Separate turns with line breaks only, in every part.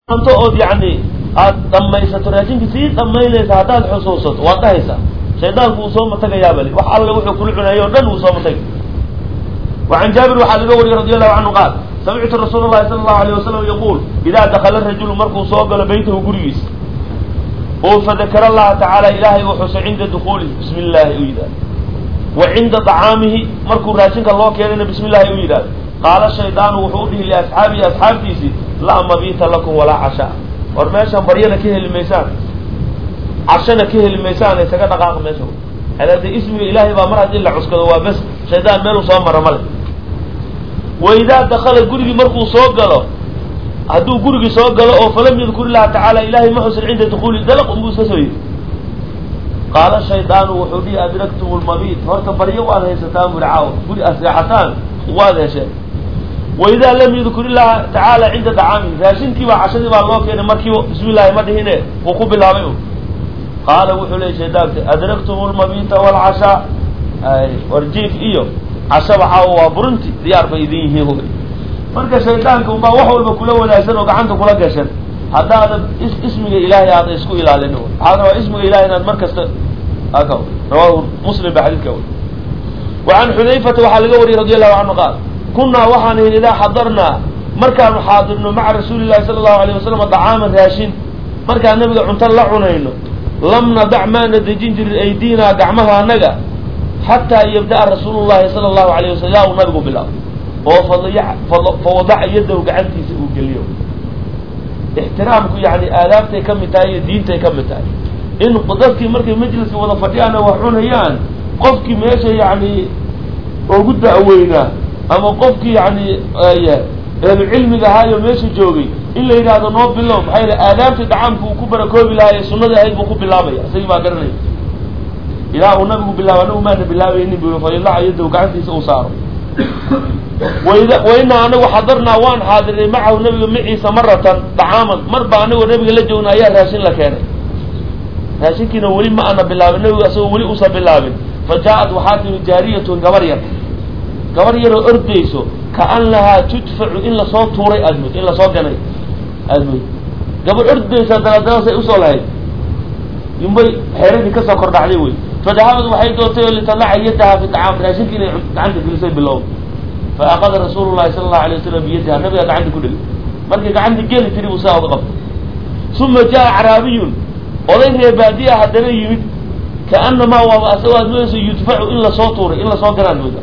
anto ood yani aad dhamaysato raashinka sii dhamaynaysa haddaad xusuusato waad dhahaysaa shaydaanku uu soo matagayaaba li wax alle wuxuu kula cunaayay o dhan uu soo matagay wacan jaabir waxaa laga wariyey radi allahu canhu qaal samictu rasuul llahi sala allahu alayh wasalam yaquul idaa dakala rajulu markuu soo galo beytahu gurigiisa oo fadakara allaha tacaala ilaahay uu xuso cinda dukuulihi bismi illaahi u yidhahdo wa cinda dacaamihi markuu raashinka loo keenayna bismi illaahi u yidhahdo qaala shaydaanu wuxuu udhihi liasxaabihi asxaabtiisii laa mabiita lakum walaa cashaa war meeshaan baryana ka heli maysaan cashana ka heli maysaan isaga dhaqaaqa meesha hade ismiga ilaahay baa mar haddii la cuskado waa bes shaydaan meeluu soo mara male wa idaa dakala gurigii markuu soo galo hadduu gurigii soo galo oo falam yadkur illaha tacaala ilahay ma xusin cinda dukuuli dalaq unbuu iska soo yidhi qaala shaydaanu wuxuu dhihi adraktum lmabiit horta baryo waad haysataan buri caawa guri aseexataan waad hesheen wa idaa lam yadkur illaha tacaala cinda dacaamihi raashinkii baa cashadii baa loo keenay markiiba bismi llahi ma dhihine wuu ku bilaabay un qaala wuxuu leeyay shaydaanka adraktum lmabiita waalcashaa warjiif iyo cashaba caawa waa burinti diyaar bay idin yihiin hu marka shaydaanka unbaa wax walba kula wanaagsan oo gacanta kula gashan haddaadan ismiga ilaahay aadan isku ilaalin waxaa rabaa ismiga ilahay inaad mar kasta aka rawahu muslim ba xadiidka wy wa can xudayfata waxaa laga wariyey radi allahu canhu qaal kunaa waxaan ihin idaa xadarnaa markaanu xaadirno maca rasuuli llahi sala allahu alayh wasalam dacaaman raashin markaan nabiga cunto la cunayno lam nadac maana dejin jirin aydiinaa gacmaha annaga xataa yabda'a rasuulu llahi sala allahu alayh wasalam yaa uu nabigu bilaabo oo fawadaca yadahu gacantiisa uu geliyo ixtiraamku yani aadaabtay ka mid tahay iyo diintay ka mid tahay in dadkii markay majliska wada fadhiyaana wax cunayaan qofkii meesha yani ugu da'weynaa ama qofkii yani ehlu cilmiga ahaayo meesha joogay in la yidhaahdo noo bilow maxaa yidhi aadaabtii dacaamka uu ku barakoobi lahaay sunnadii ahayd buu ku bilaabaya isagii baa garanaya ilaa uu nabigu bilaaba anagu maana bilaabaynin bu fayadaca yadahu gacantiisa uu saaro wainaa anagu xadarnaa waan xaadiray macahu nabiga maciisa maratan dacaaman mar baa anagoo nabiga la joogna ayaa raashin la keenay raashinkiina weli ma ana bilaabin nabigu asagoo weli usa bilaabin fa jaa-at waxaa timi jaariyatun gabar yar gabar yaroo ordayso kaanahaa tudfacu in lasoo tuuray aadmood in lasoo ganay aadmood gabar ordaysa daladala say usoo lahayd inbay xeeradii kasoo kordhacday wey fadahabad waxay doontay oo litalaca yadaha fi dacaam raashinka inay gacanta gelisay bilow fa akada rasuulu llahi sala allahu alay wasalam biyadiha nabiga gacanta ku dhigay markii gacanta geli tiri buu saa uga qabtay uma jaa acraabiyun oday ree baadiya haddana yimid kaanamaa waaba asagoo aad moodaysa yudfacu in lasoo tuuray in lasoo ganaad mooda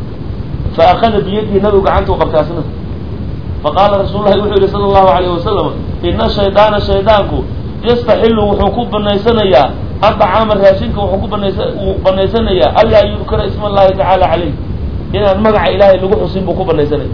fa akada biyadihi nabigu gacanta u qabtay asna faqaala rasuul lahi wuxuu yihi sala allahu alayh wasalam ina shaydaana shaydaanku yastaxilu wuxuu ku banaysanayaa adacaama raashinka wuxuu ku banaysa uu banaysanayaa anlaa yudkara isma allahi tacaala caleyh inaan magaca ilaahay lagu xusin buu ku banaysanaya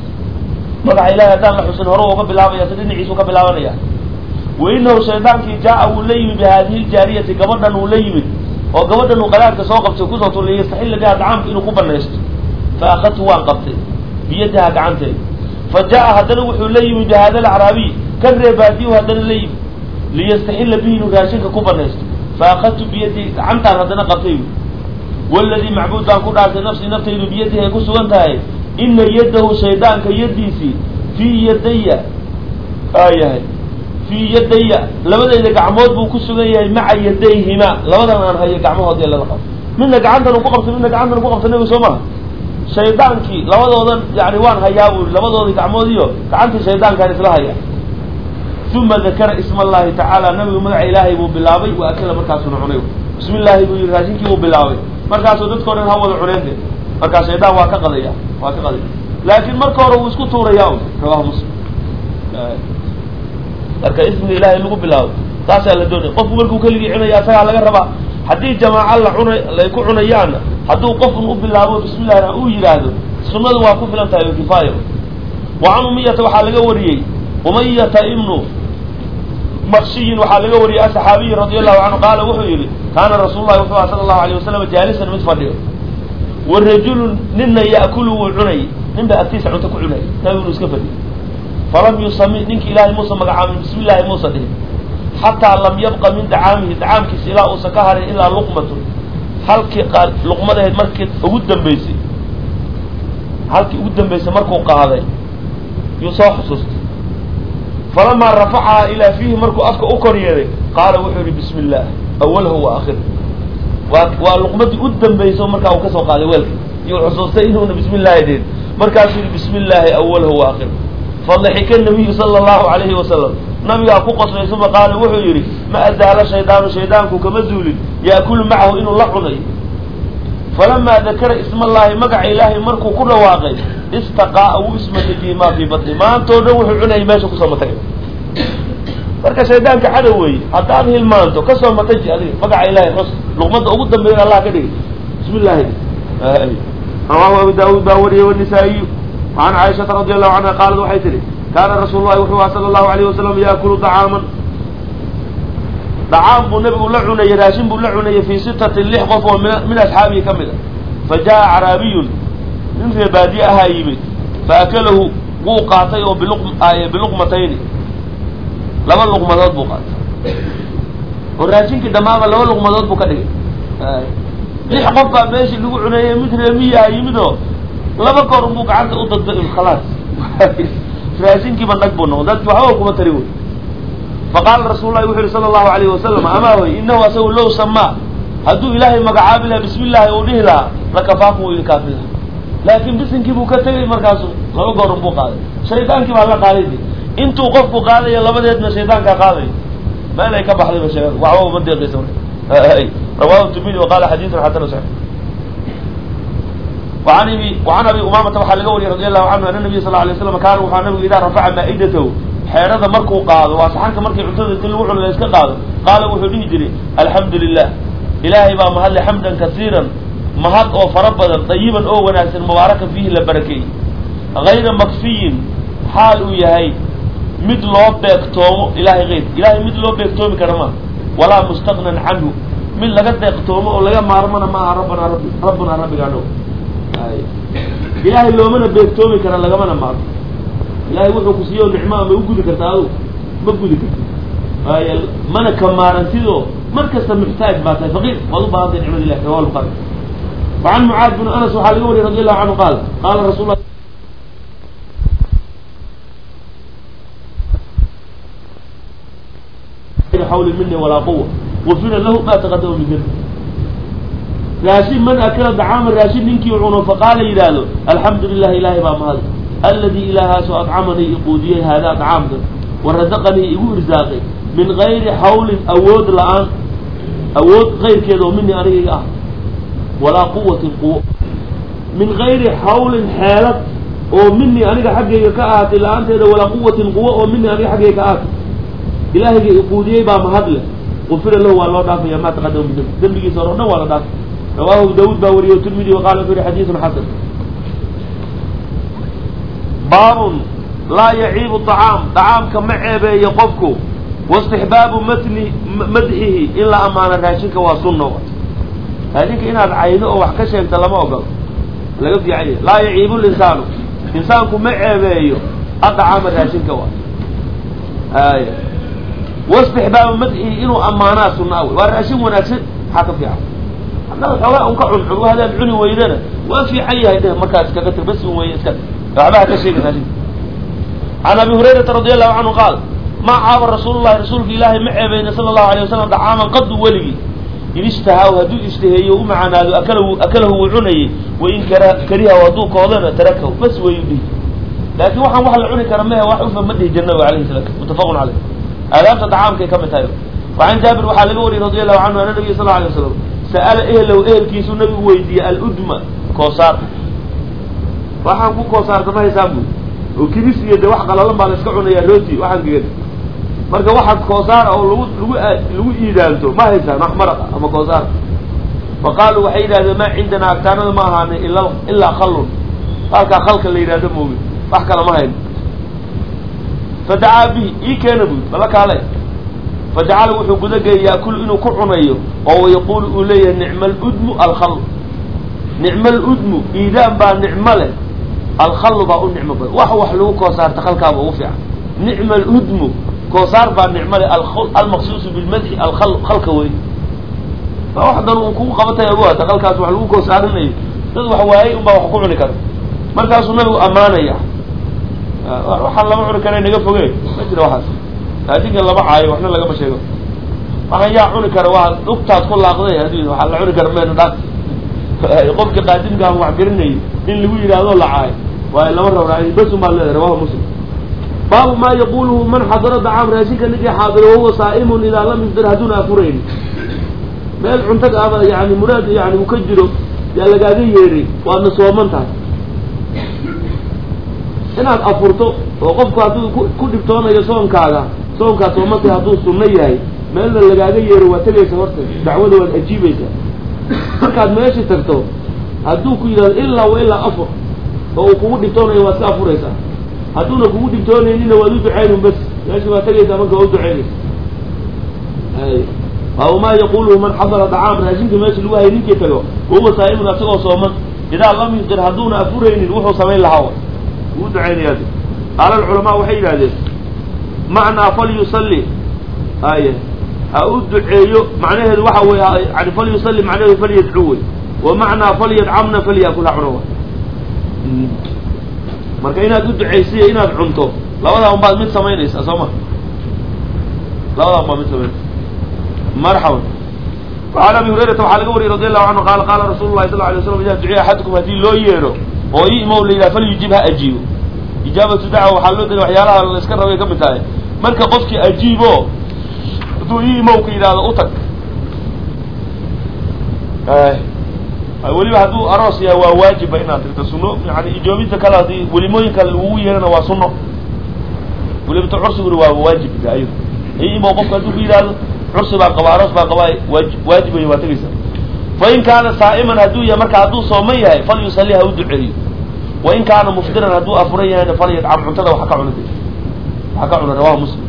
magaca ilahay haddaan la xusin hore uga bilaabaya si dhinaciisuu ka bilaabanaya wa inahu shaydaankii jaa-a wuu la yimid bi haadihi ljaariyati gabadhan uu la yimid oo gabadhan uu qadaadka soo qabtay kusoo tuulay yastaxilla biha dacaamka inuu ku banaysto fa akadtu waan qabtay biyadaha gacanteeda fa jaa-a haddana wuxuu la yimid bi hada alacraabiy kan reebaadiyu haddana la yimid liyastaxilla bihi inuu raashinka ku banaysto fa akadtu biyadii gacantaan haddana qabtay waladii macbuud baan ku dhaartay nafsii naftaydu biyadihi ay ku sugan tahay ina yadahu shaydaanka yadiisii fii yadaya aayahay fii yadaya labadayda gacmood buu ku sugan yahay maca yadayhima labadan aan hayo gacmahoodii lala qabo midna gacantan uu ku qabtay midna gacantan uu ku qabtay nabiga soo maha shaydaankii labadoodan yani waan hayaa buu labadoodii gacmood iyo gacantii shaydaankaan isla haya uma dakara isma allahi tacaala nabigu magaca ilaahay buu bilaabay wa akala markaasuna cunay bismi illaahi buu yihi raashinkii buu bilaabay markaasuu dadkao dhan ha wada cuneente markaa shaydaan waa ka qadaya waa ka qadaya laakiin marka hore wuu isku tuuraya un rawahu muslim marka ismiga ilaahay lagu bilaabo taasaa la doonaya qofku markuu keligii cunaya asagaa laga rabaa haddii jamaaca la cuna lay ku cunayaanna hadduu qofkun u bilaabo bismi llahi uu yidhaahdo sunnadu waa ku filan tahay o kifaaya wa can umiyata waxaa laga wariyey umayata ibnu makshiyin waxaa laga wariyey asaxaabiyi radi allahu canhu qaala wuxuu yihi kaana rasuul lahi wuxuu aha sala allahu alayh wasalam jaalisan mid fadhiyo wa rajulun nina ya'kulu wuu cunay nin ba agtiisa cunto ku cunay nabigunu iska fadhiyo falam yusami ninki ilaahay muusa magacaabin bismi llahi muusa dhihin xataa lam yabqa min dacaamihi dacaamkiisa ilaa uusan ka harin ilaa luqmatun halkii qa luqmadahayd markii ugu dambeysay halkii ugu dambeysay markuu qaaday yuu soo xusuustay falamaa rafacahaa ilaa fiihi markuu afka u kor yeeday qaala wuxuu yihi bismi illah awalhu wa akhir waa waa luqmadii u dambayso markaa uu kasoo qaaday weelka iyo xusuustay inuuna bismi illaahi deen markaasuu yihi bismi illaahi awalhu wa akhir fadaxika nabiyu sala allahu alayhi wasalam nabigaa ku qoslay suma qaala wuxuu yidhi ma azaala shaydaanu shaydaanku kama zuulin yaakulu macahu inuu la cunayo falamaa dakara ismallaahi magaca ilaahay markuu ku dhawaaqay istaqaa'a wuu ismatejiyey maa fii batni maantoo dhan wuxuu cunayay meesha kusoo matagay marka shaydaanka cadow weeye haddaad hilmaanto kasoo mataji adiga magaca ilahay xus luqmadda ugu dambeeya allah ka dhigay bismi illaahi rawaahu abu daawuud baa wariyey wanisaa-iyu an caaishata radi allahu canha qaalat waxay tihi kaana rasuul lahi wuxuu aha sala allahu alayh wasalam yaakulu dacaaman dacaam buu nabigu la cunayey raashin buu la cunayey fii sitatin lix qof oo min min asxaabihi ka mid a fa jaa caraabiyun nin ree baadiye ahaa yimid fa akalahu wuu qaatay oo biluq biluqmatayni laba luqmadood buu qaatay oo raashinkii dhammaaba laba luqmadood buu ka dhigay lix qof baa meeshii lagu cuneeyey mid reemiyaa yimid oo laba goor unbuu gacanta u dadba khalaas raashinkiiba nag buu noqon dadki waxba kuma tari wey faqaala rasuul lahi wuxu yihi sala allahu alayhi wasalam amaa hoy inahu asagu low samaa hadduu ilaahay magacaabi lahaa bismi illaahi uu dhihi lahaa lakafaaku wuu idin kaafi lahaa laakin bisinkii buu ka tegay markaasu laba goor unbuu qaaday shaydaankii baa la qaaday de intuu qofku qaadayo labadeedna shaydaankaa qaadayo meel ay ka baxdayba sheeg waxba uma deeqaysa rawahu tirmidi waqala xadiidun xasanu saxiix وعن ابي وعن ابي امامه waxaa laga wariyay رضي الله عنه ان النبي صلى الله عليه وسلم كان wuxuu nabigu idaa rafaca maa'idatahu xeerada markuu qaado waa saxanka markii cuntada inti lagu cuno la iska qaado qaala wuxuu dhihi jiray alxamdu lilah ilaahay baa mahadle xamdan kasiiran mahad oo fara badan dayiban oo wanaagsan mubaarakan fiihi la barakeeyey hayra makfiyin xaal uu yahay mid loo beegtoomo ilahay hayr ilahay mid loo beegtoomi kara maaha walaa mustaqnan canhu mid laga deeqtoomo oo laga maarmana maaha rabbana rabbi rabbuna rabbigaano ilaahay loomana beegtoomi kara lagamana maarmo ilahay wuxuu ku siiyo nicmaa ma u gudi karta adu ma gudi karti waay mana ka maarantidoo mar kasta muxtaaj baa tahay faqiir waad u baahantay nicmad ilahi rawa buaari وعن معاذ بن أنس waxaa laga wariyay رضي الله عنه قال قال رsuل ل حول مني ولا قوة غفر له ما تقدم من ذنب raashin man akala dacaama raashin ninkii cuno faqaala yidhaahdo alxamdu lilah ilaahay baa mahad alladii ilaahaaso adcamanii iquudiyey haadaa dacaamkan wa rasaqanii igu irsaaqay min gayri xawlin awood la-aan awood kayrkeeda oo minii anigayga ah walaa quwatin quwo min gayri xawlin xeelad oo minii aniga xaggayga ka ahaatay la-aanteeda walaa quwatin quwo oo minii aniga xaggayga ka ahaatay ilaahayga iquudiyey baa mahad leh gufira lahu waa loo dhaafaya maa taqadama min dembi dembigiisa hore o dhan waa la dhaafay rawahu abu daawud baa wariyey tirmidi waqala wuxuu yihi xadiisun xasan baabun laa yaciibu طacaam طacaamka ma ceebeeyo qofku waistixbaabu matni madxihi in la amaano raashinka waa sunna raashinka inaad caydo oo wax ka sheegta lama ogolo laga fiican yahay laa yaciibu linsaanu insaanku ma ceebeeyo adacaama raashinka waa ay waistixbaabu madxihi inuu amaanaa sunaa wey waa raashin wanaagsan maxaa ka fiican haddaad xoogaa un ka cuncun haddaad cuni weydana waa fiican yahay dheh markaas iskaga tir bas un weeye iska waxba ha ka sheegin raashinka can abi hurayrata radi allahu canhu qaal ma caaba rasuulu llahi rasuulka ilaahay ma ceebeyna sala allahu alay wasalam dacaaman qadu weligii in ishtahaaw hadduu ishtaheeyo u macanaado akalahu akalahu wuu cunayey wain kara karihaw hadduu koodana tarakahu bas weyu dhihi laakiin waxaan wax la cuni kara mehe wax ufa ma dhihi jirna alayhi salam muttafaqun caleyh aadaabta dacaamkay ka mid tahay wacan jaabir waxaa laga wariyey radi allahu canhu ana nabiy sal lla alay waslam sa'ala ehlow ehelkiisuu nabigu weydiiyey aludma koosaar waxaan ku koosaarta ma haysaan buy oo kibis iyo de wax qalalan baa la iska cunayaa rooti waxaan gegan marka waxa koosaara oo lagu lagu lagu iidaanto ma haysaan wax maraqa ama koosaar fa qaaluu waxay yidhahdeen maa cindanaa agtaanada ma ahaana ila ilaa khallun halkaa khalka la yidhahdo moogi wax kale ma hayno fadacaa bihi ii keena buy bala kaale fajacala wuxuu gudageeyay yaakulu inuu ku cunayo oo yaquulu uu leeyahay nicma aludmu alkhall nicma aludmu iidaan baa nicmo leh alkhallu baa u nicmo badan wax wax lagu koosaarta khalkaaba ugu fiican nicma aludmu koosaar baa nicmo leh almaqsuusu bilmadxi alkhal khalka wey waa wax dan uu kugu qabatay agu hata khalkaas wax lagu koosaarinayo dad wax waayay unbaa wax ku cuni kara markaasuu nabigu ammaanaya waxaan lama cuni kara naga foge ma jira waxaas raashinka lama caayo waxna lagama sheego waxaan yaa cuni kara waa dhugtaad ku laaqday adduun waxaa la cuni kara meena dhaan qofka qaadimka aan wax garanayay in lagu yidhaahdo la caayo waayo lama rabnaa bas umaa leedahay rawahu muslim baabu maa yaquluhu man xadara dacaam raashinka ninkii xaadiro wahuwa saa'imun idaa lam yufdir hadduuna afurayn meel cuntaga ama yani muraad yani uu ka jiro yaa lagaaga yeeray waadna sooman tahay inaad afurto oo qofku hadduu ku ku dhibtoonayo soonkaaga soonkaad soomantay hadduu sunno yahay meelna lagaaga yeero waa tegaysa horta dacwada waad ajiibaysaa markaad meeshii tagto hadduu ku yidhahdo ilaa wa ilaa afur oo uu kugu dhibtoonayo waad ka afuraysaa hadduuna kugu dhibtoonaynina waad u ducaynun bas meeshii waad tegaysaa marka waa u ducaynaysa baabu maa yaquluhu man xadara dacaam raashinka meesha lagu hayay ninkii tago wahuwa saa'imun asagoo sooman idaa lam yufdir hadduuna afuraynin wuxuu samayn lahaa wuu ducaynayaa qaala alculamaa waxay yidhahdeen macnaa falyusalli aye ha u duceeyo macnaheedu waxa wey yani falyusalli macnaheedu falyadcu wey wa macnaa falyadcamna falyakul ha cuno marka inaad u ducaysiyo inaad cunto labadaa unbaad mid samaynaysaa soo ma labadaa unbaad mid samaynaysa marxaban وعn abi hurayrata waxaa laga wariyay radi allahu canhu qaala qaala rasuulu lahi sal ly waslam ida duciya axadukum haddii loo yeedho oo i imow la yidhaha falyujib ha ajiibo ijaabatu dacwa waxaa loo daliya waxyaalaha la iska rabay ka mid tahay marka qofkii ajiibo hadduu i imowka yidhaahdo u tag weliba hadduu aroos yahay waa waajiba inaad tirto suno yani ijoobinta kale haddii welimooyin kale lagugu yeerana waa suno welibata cursiguna waa waajibka ayado i imow qofka hadduu ku yidhaahdo cursi baa qaba aroos baa qaba waajib waajib wey waa tegaysa fain kaana saa'iman hadduu yahay marka hadduu sooman yahay falyusalli ha u duceeyo wain kaana mufdiran hadduu afuran yahayna falyadcam cuntada waxa ka cuna waxa ka cuna rawahu muslim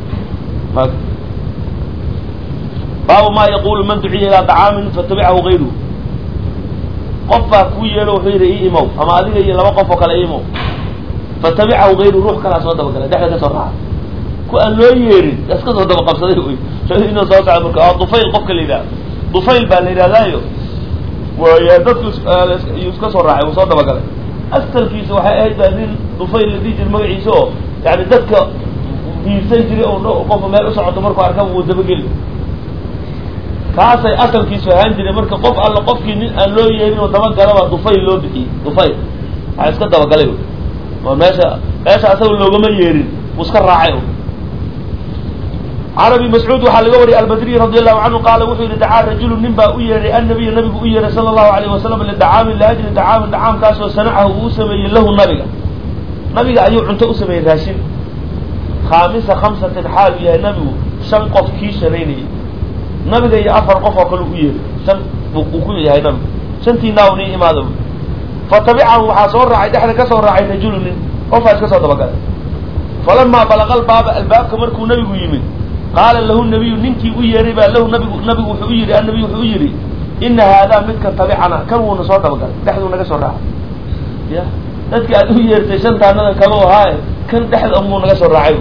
baabu maa yaqulu man duciya ilaa dacaamin fatabicahu gayruhu qof baa kuu yeedho wuxuu yidhi i imow ama adiga iyo laba qof oo kale i imow fatabicahu gayruhu ruux kalaa soo dabagala dhexda ka soo raaca ku aan loo yeerin iska soo daba qabsaday wy inuu soo socda marka waa dufayl qofka la yidhahda dufayl baa la yidhahdaayo waaya dadku iyuu iska soo raacay uu soo dabagalay astalkiisa waxay ahayd baa nin dufayl la dhihi jira magaciisa oo yani dadka hiirsan jiray oo qofka meel u socoto markuu arkaba uu dabageli kaasay asalkiisu ahaan jiray marka qof alla qofkii nin aan loo yeerin oo dabagalaba dufayl loo bixiyey dufayl waxaa iska dabagalay oo meesha meesha asaga loogama yeerin uu iska raacay can abi mascuud waxaa laga wariyay albadriy radi allahu canhu qaala wuxuu yihi dacaa rajulu nin baa u yeehay annabiya nabigu u yeehay sala allahu alayh wasalam lidacaamin liajli dacaamin dacaamkaasoo sanacahu uu sameeyey lahu nabiga nabiga ayuu cunto u sameeyey raashin khaamisa khamsatin xaal u yahay nabigu shan qof kii shanaynayay nabiga iyo afar qof oo kale u yeehay shan uu ku yahay nabigu shantii naaw nii imaada fatabicahu waxaa soo raacay dhexda ka soo raacay rajulu nin qofaa iska soo dabagalay falamaa balaqa albaaba albaabka markuu nabigu yimid qaala lahu nabiyu ninkii u yeehay baa lahu nabigu nabigu wuxuu u yidhi annabiyu wuxuu u yidhi ina haadaa midkan tabicana kan wuuna soo dabagalay dhexduu naga soo raacay ya dadki aad u yeertay shantaanadan kalo ahaaye kan dhexda muu naga soo raacay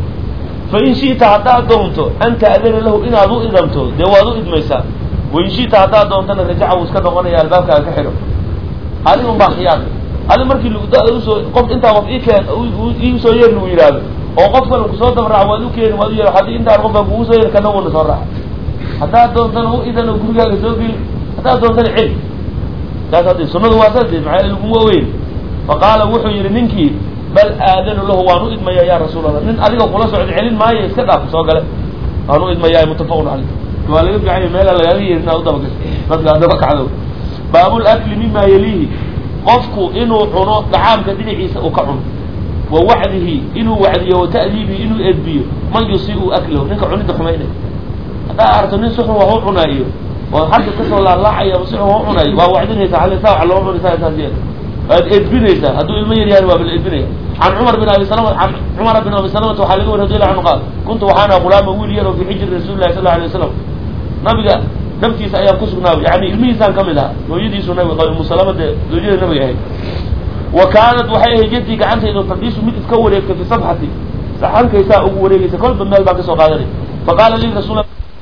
fa in shi'ta haddaad doonto an ta'dana lahu inaad u idamto dee waad u idmaysaa wain shi'ta haddaad doontana rajaca wuu iska noqonaya albaabkaaga ka xidho adigun baa khiyaar adi markii lugdada usoo qof intaa qof ikeen iisoo yeer lagu yidhaahdo oo qof kale kusoo dabraac waad u keeni waad u yeer haddii intaan qof baa kugu soo yeer kana wuuna soo raaca haddaad doontana u idan oo gurigaaga soo geli haddaad doontana celi saas haddi sunadu waa saas maxaa laguma weyn fa qaala wuxuu yidhi ninkii bal aadanu lahu waan u idmaya ya rasuul allah nin adiga kula socda celin maayo iska dhaaf soo gale waan u idmaya muttafaqun caleyh waa laga fiicanya meela lagaaga yeerin inaad u dabagasho dadka daba kacdo baabul akli mima yaliihi qofku inuu cuno dacaamka dhinaciisa uu ka cuno wa wacdihi inuu wacdiyo wa ta'diibihi inuu edbiyo man yusiiu aklahu ninka cunida xumaynay haddaa aragto nin si xun wax u cunaayo oo xagga kasoo laalaacaya si xun wax u cunaayo waa wacdinaysaa halisa wax loo cunaysaa saas yeed waad edbinaysaa hadduu ilmo yar yahay waa la edbinaya can cumar bin abi salama can cumara bin abi salamata waxaa laga wari radiallahu anhu qaal kuntu waxaana gulaama wiil yar oo fi xijri rasuuli lahi sal la alay wasalam nabiga naftiisa ayaan ku sugnaa yani ilmihiisaan kamid ahaa hooyadiisu nabiga qaba umu salama dee zoojada nabiga ahayd wa kaanat waxay ahayd yadii gacantaydu tadiisu mid iska wareegtay fi sabxati saxankaysaa ugu wareegaysa kolba meel baan kasoo qaadanay faqaala lii rasul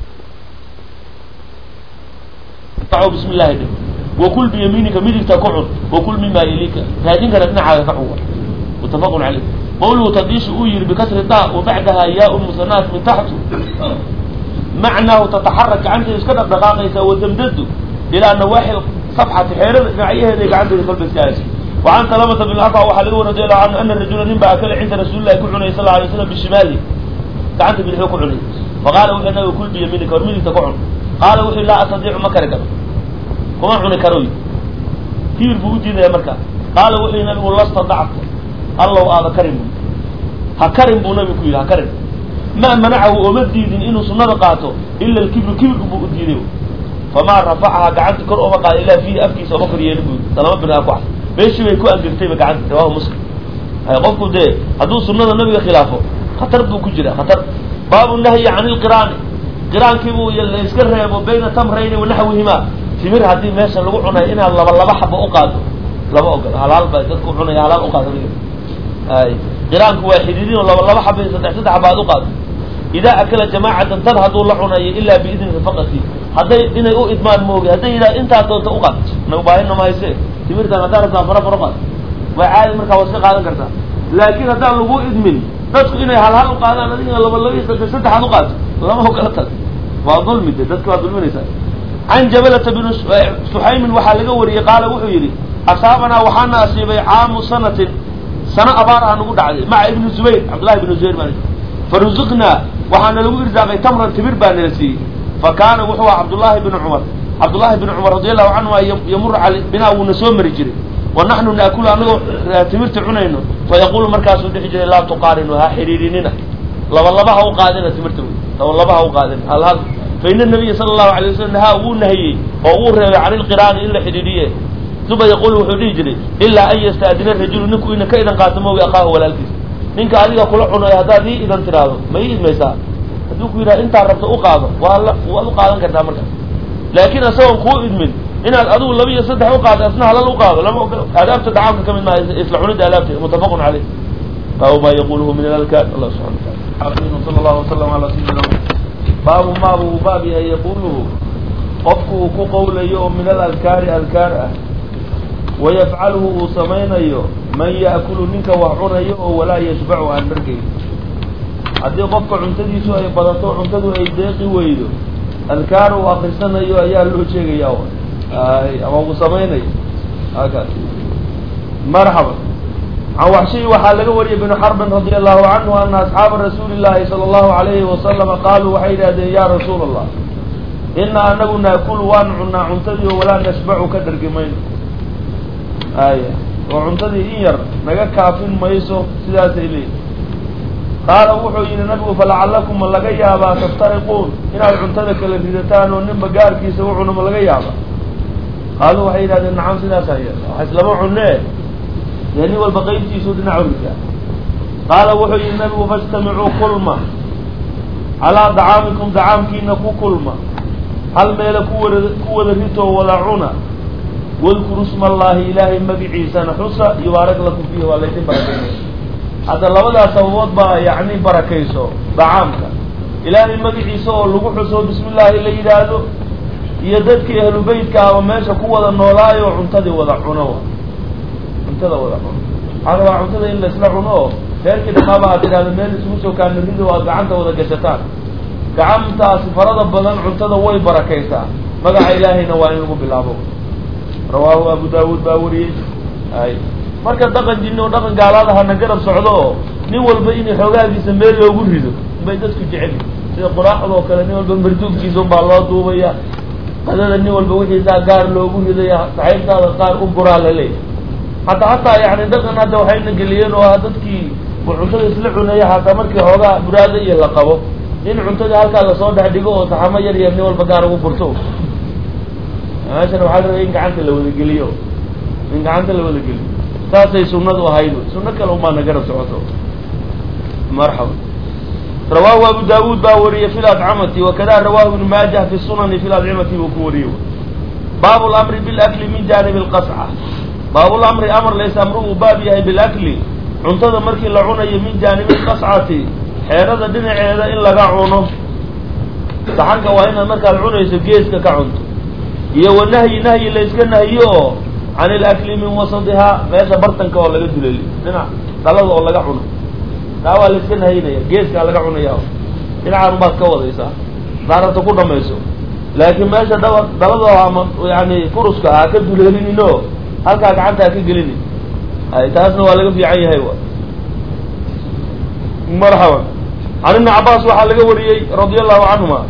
bismi llahi dhe wakul biyamiinika midigta ku cun wakul mima yaliika raadinkana dhinacaaga ka cun muttafaqun caleyh qawluhu tadiishu uu yihi bikasri da wa bacdaha yaa musanaat min taxtu macnaahu tataxarak gacanteedu iska dhaqdhaqaaqaysa wadamdadu ilaa nawaaxi safxati xeerada dhinacyaheeda gacanteeda kolba iska haysa wacan salamata bin afa waxaa laga wari radiallahu canhu ana rajula nin baa akala cinda rasuulillahi ku cunay sal alay slam bishimaali gacanta bidixuu ku cunay faqaala wuxuu nabiga kul biyamiinika hor midigta ku cun qaala wuxuu laa astadiicu ma kari karo kuma cuni karoy kibir buu u diidaya markaa qaala wuxuu nabigu lastadacta allow aada karin bu ha karin buu nabigu ku yidhi ha karin ma manacahu ooma diidin inuu sunada qaato ila alkibru kibirku buu u diiday famaa rafacaha gacanta kor ooma qaada ilaa fiihi afkiisa ooma kor yeelin bu salama bin aku as meeshii bay ku angegtayba gacanta rawahu muslim hay qofku dee hadduu sunada nabiga khilaafo khatar buu ku jira khatar baabu nahyi can ilqiraani qiraankii buu la iska reebo bayna tamrayni wanaxwihima timir haddii meesha lagu cunayo inaad laba laba xaba u qaado lama ogolo halaal ba dadku cunaya halaal uqaado ay qiraanku waa xididin oo laba laba xaba iyo saddex saddex xaba ad uqaado idaa akala jamaacatan tan hadduu la cunayo ilaa biidni rafaqati hadday inay u idmaan moogi hadday yidhaha intaa doonta uqaad nagu baahina mahayse timirtan haddaa rabtaa fara fara qaad waa caadi markaa waa iska qaadan kartaa laakin haddaan lagu idmin dadku inay hal hal uqaadaan adigina laba laba iyo saddex saddexaad uqaato lama ogala tag waa dulmi de dadka waa dulminaysaa can jabalata bn suxaymin waxaa laga wariyey qaala wuxuu yidhi asaabanaa waxaana asiibay caamu sanatin sano abaar ah nagu dhacday maca ibni zubayr cabdullahi ibni zubayr baa faruziqnaa waxaana lagu irsaaqay tamran timir baa nala siiyey fa kaana wuxuu aha cabdullaahi bni cumar cabdullaahi bni cumar radi allahu canhuma yamuru al binaa wuuna soo mari jiray wa naxnu naakulu anagoo timirta cunayno fa yaqulu markaasuu dhihi jiray laa tuqaarinu ha xidhiidhinina laba laba ha u qaadina timirta wey laba laba ha u qaadina hal hal fa ina nabiya sala allahu alay wasalam nahaa wuu nahiyey oo wuu reebay can ilqiraani in la xidhiidhiye uma yaqulu wuxuu dhihi jiray ilaa an yastaadina rajulu ninku ina ka idan qaato moogi akaahu walaalkiisa ninka adiga kula cunayo haddaad ii idan tiraahdo ma ii idmaysaa hadduu ku yidhaha intaa rabto u qaado waa la waad u qaadan kartaa markaas laakiin isagoon kuu idmin inaad adigu laba iyo saddex uqaado asna halal uqaado lama ogolo aadaabta dacaamka kamid maaha isla cunida aadaabta mutafaqun caleyh baabu ma yaquluhu min alalkaan allah subxana wataala sala allahu wasalam ala sayidina baabu ma buu baab yahay yaquluhu qofku uu ku qowlayo oo min alalkaari alkaar ah wayafcaluhu uu samaynayo man ya'kulu ninka wax cunayo oo walaa yashbacu aan dhargayn haddii qofka cuntadiisu ay badato cuntadu ay deeqi weydo adkaar uu akrisanayo ayaa loo sheegaya ama uu samaynayo hakaas marxaba can waxshiy waxaa laga wariyay bnu xarbin radi allahu canhu ana asxaaba rasuuli llahi sala allahu alayhi wasalama qaaluu waxay yidhahdeen ya rasuula allah ina anagu naakulu waan cunnaa cuntadii oo walaa nashbacu ka dhargi mayno aya oo cuntadii in yar naga kaafin mayso sidaasay leeyihi qaala wuxuu yidhi nabigu falacalakum ma laga yaabaa taftariquun inaad cuntada kala ridataan oo ninba gaarkiisa u cuno ma laga yaabaa qaaluu waxay yidhahdeen nacam sidaasaa ye wax islama cunee dee nin walba qaybtiisuu dhinac ridaa qaala wuxuu yidhi nabigu fajtamicuu kulma calaa dacaamikum dacaamkiina ku kulma hal meele kuwada ku wada ritoo wada cuna wadkuru sma allahi ilaahay magiciisana xusa yubaarak lakum fiihi waa laydin barakeynaya hadda labadaas sababood baa yacni barakayso dacaamka ilaahay magaciisa oo lagu xuso bismi llaahi la yidhaahdo iyo dadkii ahlu beytka ama meesha ku wada noolaayo cuntadii wada cuno cuntada wada cuno waxaa rabaa cuntada in laisla cuno oo reerkii dhamaaba aad tidhahdo meel isugu soo kaanarido aad gacanta wada gashataan gacantaasi farada badan cuntada way barakaysaa magaca ilaahayna waa in lagu bilaabo rawaahu abu daawuud baa wariyey ay marka dhaqan jinni oo dhaqan gaalaadahana garab socdo oo nin walba in xoogaagiisa meel loogu rido bay dadku jecel sida quraaxda oo kale nin walba marduubkiisa unbaa loo duubaya qadada nin walba wixiisaa gaar loogu ridaya saxiibtaada qaar u buraa la leeyahy hadda hataa yani dhaqan hadda waxayna geliyeen oo dadkii cuntada isla cunaya hataa markii xoogaa buraada iyo la qabo in cuntadii halkaa lasoo dhex dhigo oo saxamo yar yar nin walba gaar ugu furto meeshana waxaa rabay in gacanta la wadageliyo in gacanta la wadageliyo saasay sunadu ahayd suno kale umaana garab socoto marxaba rawaahu abu daawuud baa wariyey fi ladcamati wakada rawaahu ibnu maajah fi sunani fi ladcimati buu ku wariyey baabu lamri bilakli min jaanibi lqasca baabulamri amar lays amru uu baab yahay bilakli cuntada markii la cunayo min jaanibi lqascati xeerada dhinaceeda in laga cuno saxanka waa inaad markaad cunayso geeska ka cunto iyo wa nahyi nahyi layska nahyo oo can ilakli min wasadihaa meesha bartanka oo laga duleli dhinac dhalada oo laga cuno taa waa layska nahaynaya geeskaa laga cunaya dhinacaan baad ka wadaysaa daaranta ku dhamayso laakiin meesha daba dabado ama yani kuruska ha ka duleelinin oo halkaa gacanta ha ka gelinin ay taasna waa laga fiican yahay marxaban can ibni cabaas waxaa laga wariyey radia allahu canhuma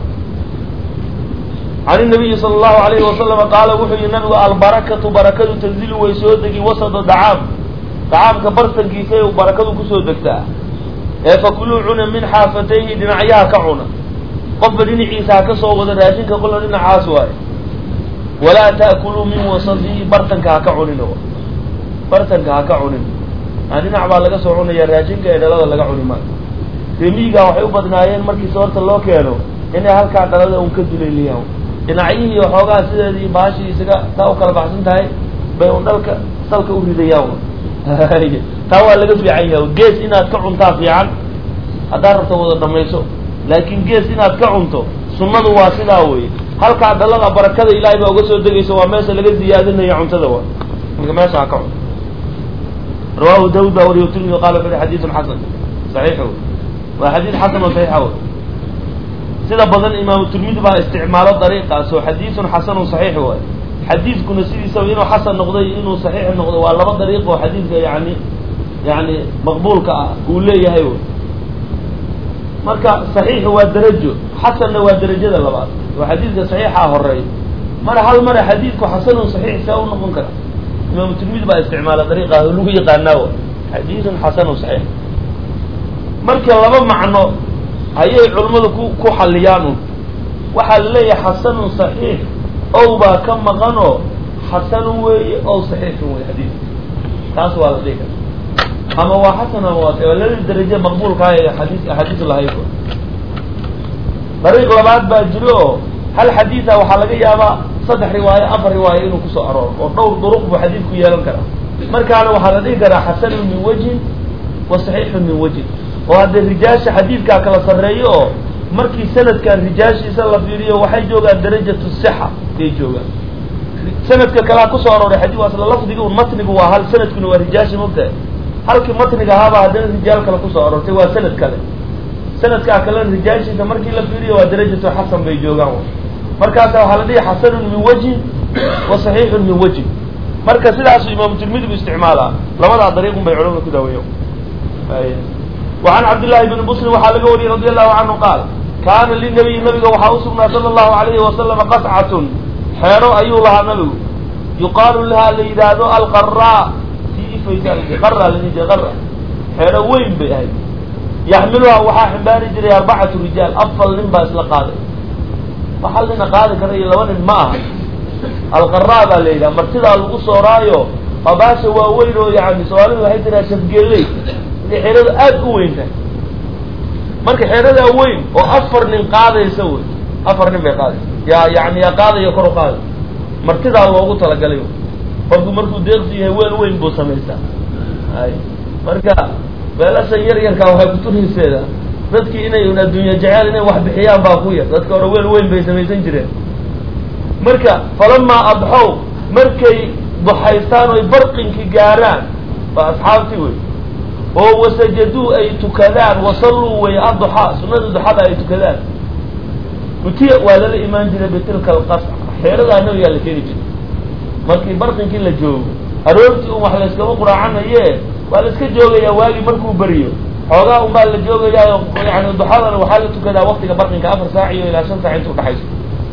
can inabiyi sala allahu alayhi wasalama qaala wuxuu yihi nabigu albarakatu barakadu tanzilu way soo degi wasada dacaam dacaamka bartankiisay barakadu kusoo degtaa ee fakuluu cuna min xaafatayhi dhinacyaha ka cuna qofba dhinaciisa ha ka soo wada raashinka qola dhinacaas waayo walaa ta'kuluu min wasadihi bartanka ha ka cunin bartanka ha ka cunin aa dhinac baa laga soo cunaya raashinka ee dhalada laga cuni maayo remiiga waxay u badnaayeen markii soorta loo keeno inay halkaa dhalada un ka duleeliyaan dhinacyihii waxoogaa sideedii baashii isaga taa u kala baxsan tahay bay un dhalka salka u ridayaan taa waa laga fiican yahay gees inaad ka cuntaa fiican haddaad rabto wada dhamayso laakiin gees inaad ka cunto sunnadu waa sidaa weye halkaa dhalada barakada ilaahay baa uga soo degaysa waa meesha laga ziyaadinaya cuntada wa marka meesha ha ka cunto rawahu daawud baa wariyo tirmidi qala wuxu uhi xadiidun xasan saxiix wey waa xadiid xasan oo saxiixa wey sida badan imaamu tirmidi baa isticmaalo dariiqaas oo xadiidun xasanun saxiix waay xadiidkuna sidiisaba inuu xasan noqday inuu saxiix noqdo waa laba dariiq oo xadiidka yani yani maqbuulka ah uu leeyahay wy marka saxiix waa darajo xasanna waa derajada labaad oo xadiidka saxiixa horeey mara hal mara xadiidku xasanun saxiix see u noqon kara imaamu tirmidi baa isticmaala dariiqaas oo lagu yaqaanaa w xadiidun xasanun saxiix marka laba macno ayay culimmadu ku ku xalliyaan un waxaa la leeyahay xasanun saxiix ow baa ka maqanoo xasanun weeye ow saxiixun wey xadiid taas waa la dhihi kara ama waa xasan ama waa waa laba daraje maqbuulkaa ee xadiis axaadiis lahayd dariiq labaad baa jiro oo hal xadiida waxaa laga yaabaa saddex riwaayo afar riwaayo inuu kusoo arooro oo dhowr duruq buu xadiidku yeelan karaa markaana waxaa la dhihi karaa xasanun min wajhin wa saxiixun min wajhin oo haddee rijaasha xadiidkaa kala sarreeyo oo markii sanadkan rijaashiisa la fiiriyo waxay joogaan darajatu sixa ayay joogaan sanadka kalea kusoo arooray xadii waa isla lafdigi un matnigu waa hal sanadkuna waa rijaashi mogtahay halkii matniga ahaabaa haddana rijaal kale kusoo aroortay waa sanad kale sanadkaa kalena rijaashiisa markii la fiiriyo waa darajatu xasan bay joogaan markaasa waxaa la dhihi xasanun min wajhin wa saxiixun min wajhin marka sidaasu imaamu tirmidi bu isticmaalaa labadaa dariiqun bay culamada ku daaweeya وعn cabdاللahi بن msلم waxaa laga wariyey radي الlahu canهu qaal kaana linabiyi nabiga waxaa usugnaa salى الlahu عalayhi wasalam qascat xeero ayuu lahaa nabigu yuqaalu lahaa la yidhaahdo alqara ti ifaysa ara xeero weyn bay ahayd yaxmiluhaa waxaa ximbaari jiray arbacatu rijaal afar nin baa isla qaaday hal nina qaadi kara iyo laba nin ma aha alqara baa la yidhaha martidaa lagu sooraayo abaasha waaweyn oo yani soomaalidu waxay tiraa shafgeeley xeerada aada u weyn tahay marka xeeradaa weyn oo afar nin qaadaysa wey afar nin bay qaadaysa yaa yani yaa qaadayo kor u qaaday martidaa loogu talagalay qofku markuu deeqsi yahay weel weyn buu samaystaa ay marka beelashan yar yarkaa waxay kuturayseeda dadkii inay un adduunya jeceel inay wax bixiyaan baa ku yar dadka hore weel weyn bay samaysan jireen marka falamaa adxow markay duxaystaan oy barqinki gaaraan waa asxaabtii wey oo wasajaduu ay tukadaan wasalluu way aduxaa sunada duxada ay tukadaan utiya waa lala imaan jiray bitilka alqasca xeeradaa nabigaa la keeni jiray markii barqinkii la joogo aroortii un wax layskama quraacanaye waa la iska joogayaa waagii markuu beriyo xoogaa un baa la joogayaayo yani duxadana waxaa la tukadaa waktiga barqinka afar saac iyo ilaa shan saac inta udhaxayso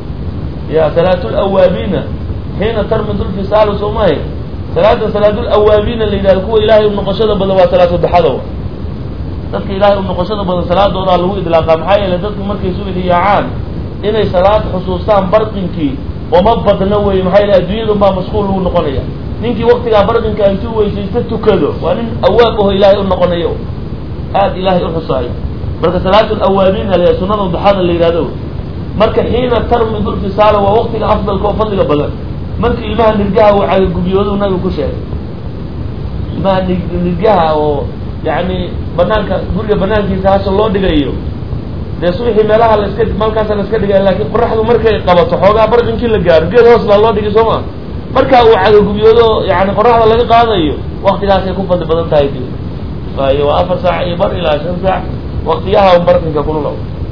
ya salaatu lawaabiina xiina tarmidu lfisaalu soomahay salaada salaadul awaabiina la yidhahdo kuwa ilaahay u noqoshada badan waa salaatu duxada dadka ilaahay u noqoshada badan salaadoodaa lagu idlaaqaa maxaa yeele dadku markay subaxi yaacaan inay salaad xusuustaan barqinkii oma badna wey maxaa yeele adduunyadun baa mashquul lagu noqonaya ninkii waktigaa barqinka intuu weysaysta tukado waa nin awaab aho ilaahay u noqonayo aad ilaahay u xusaayo marka salaatul awaabiina la sunada duxada la yidhahdo marka xiina tarmidu lfisaala waa waktiga afdalka oo fadliga badan markii ilmaha nirgaha uu cagagubiyoodu nabigu ku sheegay ilmaha ni nirgaha oo yani banaanka guriga banaankiisa hasha loo dhigayo dee subaxii meelaha laska malkaasa la iska dhigaya laakiin qoraxdu markay qabato xoogaa barqinkii la gaaro geed hoos baa loo dhigay soo ma markaa uu cagagubiyoodo yani qoraxda laga qaadayo waktigaasay ku fadli badan tahay waayo waa afar saac iyo bar ilaa shan saac waktiyaha barkinka kulula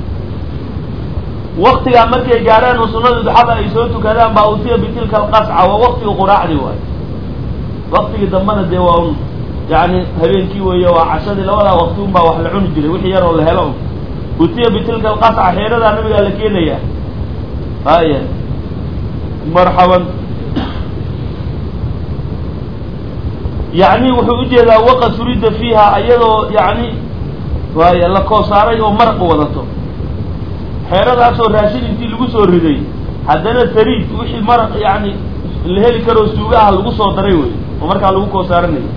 waktigaa markay gaaraan oo sunada duxada ay soo tukadaan baa utiya bitilka alqasca waa waktiga quraacdii waayo waktigii dambena dee waa un yani habeenkii weeye waa cashadii labadaa wakti un baa wax la cuni jiray wixii yar oo la helo un utiya bitilka alqasca xeeradaa nabigaa la keenaya haya marxaban yani wuxuu ujeedaa waqad furida fiiha iyadoo yani waaya la koosaaray oo maraq wadato xeeradaasoo raashin intii lagu soo riday haddana sariid wixii maraq yani la heli karoo suuga ah lagu soo daray wey oo markaa lagu koosaaranayo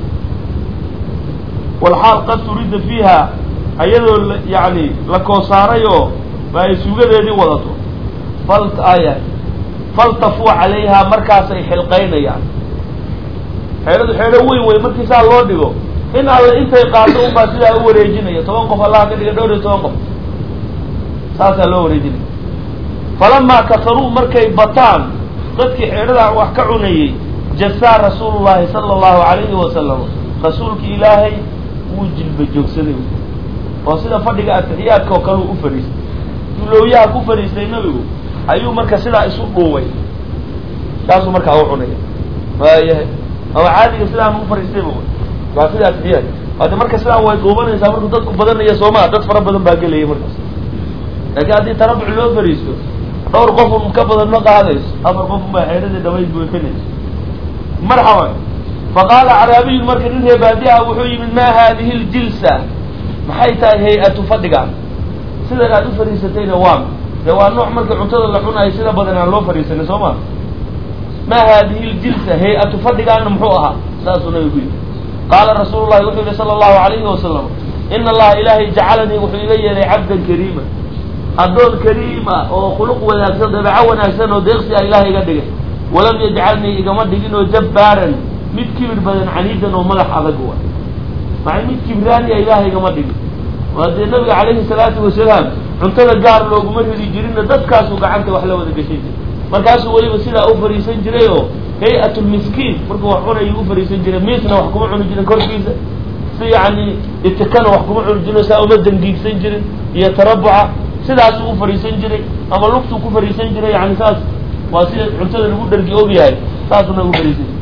walxaal qad furida fiiha iyadoo yani la koosaaray oo ay suugadeedii wadato fal aya faltafuu calayha markaasay xilqaynayaan xeeradu xeero weyn wey markii saa loo dhigo in alle intay qaado unbaa sidaa u wareejinaya toban qof allaha ka dhiga dhowr iyo toban qof saasaa loo wareejinaya falamaa kafaruu markay bataan dadkii xeeradaa wax ka cunayey jasaa rasuulu llahi sala allahu calayhi wasalam rasuulki ilaahay wuu jilba joogsaday oo sida fadhiga atixiyaadka oo kale u fadhiistay dulowyaha ku fadhiistay nabigu ayuu marka sidaa isu dhuubay saasuu markaa u cunaya waayahay ama caadiga sidaan u fadhiistayba waa sida atixiyaad hade marka sidaan way dhuubanaysaa markuu dadku badanaya soomaa dad fara badan baa gelaya markaas laakiin haddii tarabuc loo fadhiisto dhowr qofun ka badan ma qaadayso afar qofun baa xeeradii dhabayd buuxinayso marxaban faqaala caraabiyun marka nin reebaadi ah wuxuu yimid maa haadihi ljilsa maxay tahay hay-atu fadhigaan sidan aad u fadhiisatayna waa dee waa nooc marka cuntada la cunayo sida badan aan loo fadhiisanay soo ma maa haadihi ljilsa hay-atu fadhigaana muxuu ahaa saasuu nabigu ku yidhi qaala rasuulu llahi wuxuu yihi sala allahu alayhi wasalam ina allaha ilaahay jacalanii wuxuu iga yeelay cabdan kariima addoon kariima oo khuluq wanaagsan dabeeco wanaagsan oo deeqsi ah ilahay iga dhigay walam yajcalnii igama dhigin oo jabbaaran mid kibir badan caniidan oo madax adag wa maay mid kibraani a ilaahay igama dhigin waa dee nabiga calayhi salaatu wasalaam cuntada gaar looguma ridi jirinna dadkaasuu gacanta wax la wada gashan jiray markaasuu weliba sidaa u fariisan jiray oo hay-at lmiskiin markuu wax cunayuu u fariisan jiray miisna wax kuma cuni jirin korkiisa si yani itikana wax kuma cuni jirin saa uma dangiigsan jirin iyo tarabuca sidaasuu u fariisan jiray ama lugtuu ku fariisan jiray yani saas waa sida cuntada lagu dhargi og yahay saasuna u fariisan jiray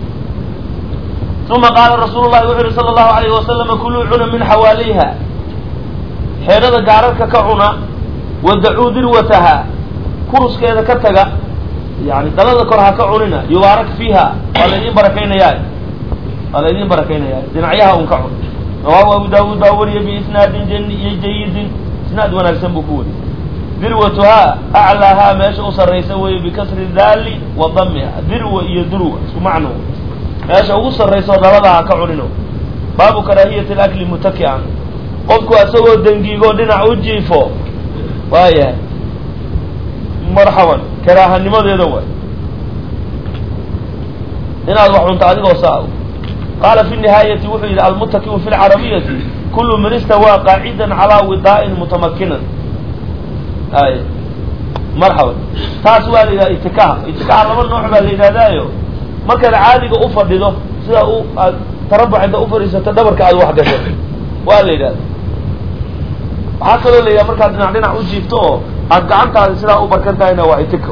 uma qaala rasuulu llahi wuxu uhi sala allahu alayhi wasalama kuluu cuna min xawaaliha xeerada gaararka ka cuna wadacuu dirwataha kuruskeeda ka taga yani dalada kor ha ka cunina yubaarak fiiha waa laydin barakaynayaa waa laydin barakaynayaa dhinacyaha un ka cun rawaahu abu daawuud baa wariya biisnaadin jayidin isnaad wanaagsan buu ku wariyay dirwatuhaa aclaahaa meesha u sarraysa weeye bikasri daali wa damiha dirwa iyo durwa isku macno meesha ugu sarraysa oo dalada ha ka cunino baabu karaahiyati alakli mutaki'an qofku isagoo dangiigoo dhinac u jiifo waayahay marxaban karaahanimadeeda waay inaad wax cunto adigoo saa qaala fi nihaayati wuxuu yidhi almutakiu fi lcarabiyati kulu man istawaa qaacidan calaa widaa'in mutamakinan ay marxaban taas waa la yidhaha itikaha itikaha laba nooc baa la yidhahdaayo markaad caadiga u fadhido sida u aad tarabuc inta u fadhiisato dhabarka aad wax gasho waa la yidhahda waxaa kaloo la yidhaha markaad dhinac dhinac u jiifto oo aad gacantaada sidaa u barkan tahayna waa itiko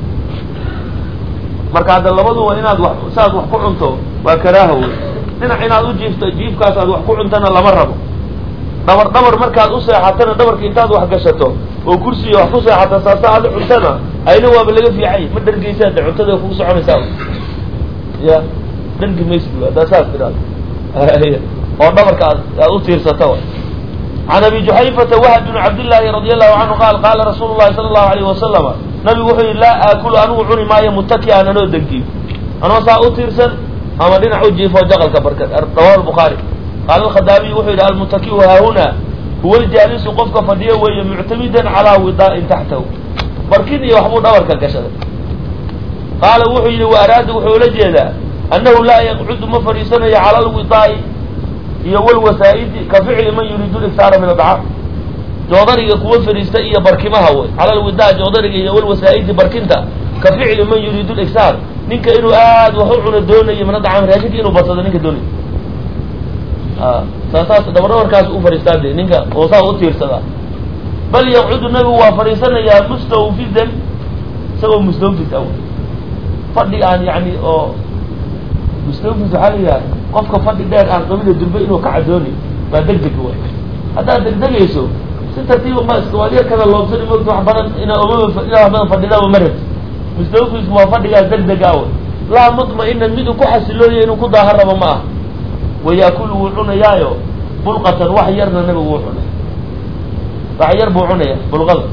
marka hadda labaduba inaad wax saaad wax ku cunto waa karaaha wey dhinac inaad u jiifto jiifkaas aad wax ku cuntana lama rabo dhabar dhabar markaad u seexatana dhabarka intaad wax gashato oo kursiga wax ku seexata saasa aad cuntana ayna waaba laga fiicay ma dhargeysaade cuntada kugu soconaysaa ya dhargi maysid haddaa saas tiraado oo dhabarka aad aad u tiirsata can abi juxayfata wahb bn cabdillaahi radi allahu canhu qaal qaala rasuulu llahi sala allahu alayhi wasalama nabigu wuxuu yihi laa aakulu anigu cuni maayo mutaki'an anoo dangiig anoo saa u tiirsan ama dhinac u jiifo jaqalka barka rawahu lbukhaari qaala alkhadaabiy wuxuu yidhi almutaki'u haahuna huwa ljaalisu qofka fadhiyo weeye muctamidan calaa widaa'in taxtahu barkin iyo waxbuu dhabarka gashaday qaala wuxuu yidhi wa araada wuxuu ula jeedaa annahu laa yaqcudu ma fadhiisanayo cala alwidaa'i iyo walwasaa'idi ka ficli man yuriidu liktaara min adcaam joodariga kuwa fadhiista iyo barkimaha wey cala alwidaa joodariga iyo walwasaa'idi barkinta ka ficli man yuriidu liktaar ninka inuu aad wax u cuno doonayo min adcaam raashinka inuu badsado ninka doonayo saasaas dabadhabarkaas u fadhiistaa de ninka oo saa u tiirsadaa bal yaqcudu nabigu waa fadhiisanayaa mustawfidan isagoo mustawfis aw fadhi aan yani oo mustawfis waxaa la yidhaha qofka fadhi dheer aan qabida durbe inuu ka cadooni waa deg deg way haddaad degdegayso si tartiiba ma iska waad yar kada loobsani mogta wax badan ina omaba inaa wax badan fadhidaaba ma rabti mustawfisku waa fadhigaas deg deg awe laa mutma-inan miduu ku xasilooya inuu ku daaha rabo ma ah wayaakulu wuu cunayaayo bulqatan wax yarna nabigu wuu cunay wax yar buu cunaya bulqada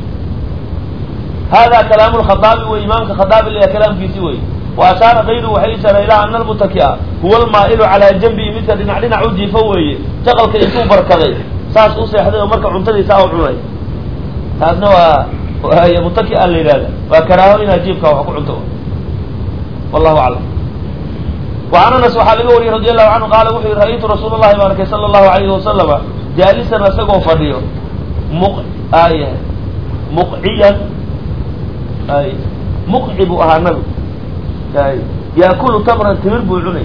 hada kalaamu lkhadaabi wey imaamka khadaabi laya kalaamkiisi wey wa ashaara kayru waxay ishaara ilaa ana almutakia huwa almaa'ilu calaa janbihi midka dhinac dhinac u jiifo weeye jaqalka intuu barkaday saas u seexday oo marka cuntadiisa u cunay taasna waa mutaki a la yidhahda waa karaaho inaad jiifka wax ku cunto wallahu aclam وعn aنس waxaa laga wariyey radي الlahu canhu qaala wuxuu yihi ra'aytu rasuul الlahi baan arkay salى الlahu عalayhi wasalama jaalisan isagoo fadhiyo muq ay muqciyan ay muqci buu ahaa nabi ay yaakulu tamran timir buu cunay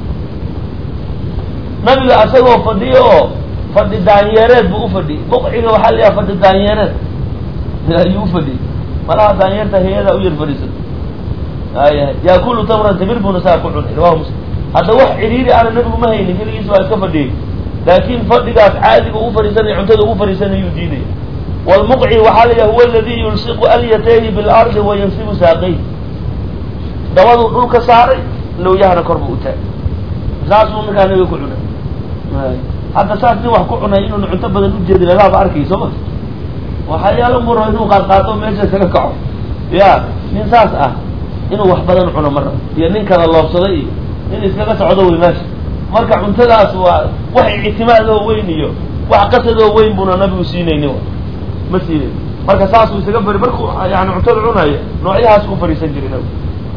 nabiga isagoo fadhiyo oo fadhi daanyeereed buu ufadhiyey muqciga waxaa la yaha fadhi daanyeereed ayuu ufadhiyey malaha daanyeerta hay-ada u yar fadhiisato ayahay yaakulu tamran timir buuna saa ku cunay rawahu muslim hadda wax cidhiiri ana nabigu ma haynin keligiis waa iska fadhiyey laakin fadhigaas caadiga u fadhiisanaya cuntada ugu fadhiisanayuu diidaya wlmuqci waxaa la yaha huwa aladi yulsiqu alyatayhi bilardi wa yansibu saaqayh dabaduu dhulka saaray lowyahana kor buu u taagay saasuu ninkaa nabiga ku cunay hadda saas nin wax ku cunay inuuna cunto badan ujeedi lagaaba arkay soo ma waxayaala mu rabo inuu qaadqaato meesha isaga kaco ya nin saas ah inuu wax badan cuno ma rabo iyo nin kala loobsaday iyo nin iskaga socdo wey meesha marka cuntadaas waa wax ictimaadoo weyn iyo wax qasadoo weyn buuna nabigu siinayni ma siinayn marka saasuu isaga bari markuu yani cuntada cunayo noocyahaas u fadhiisan jiray nabigu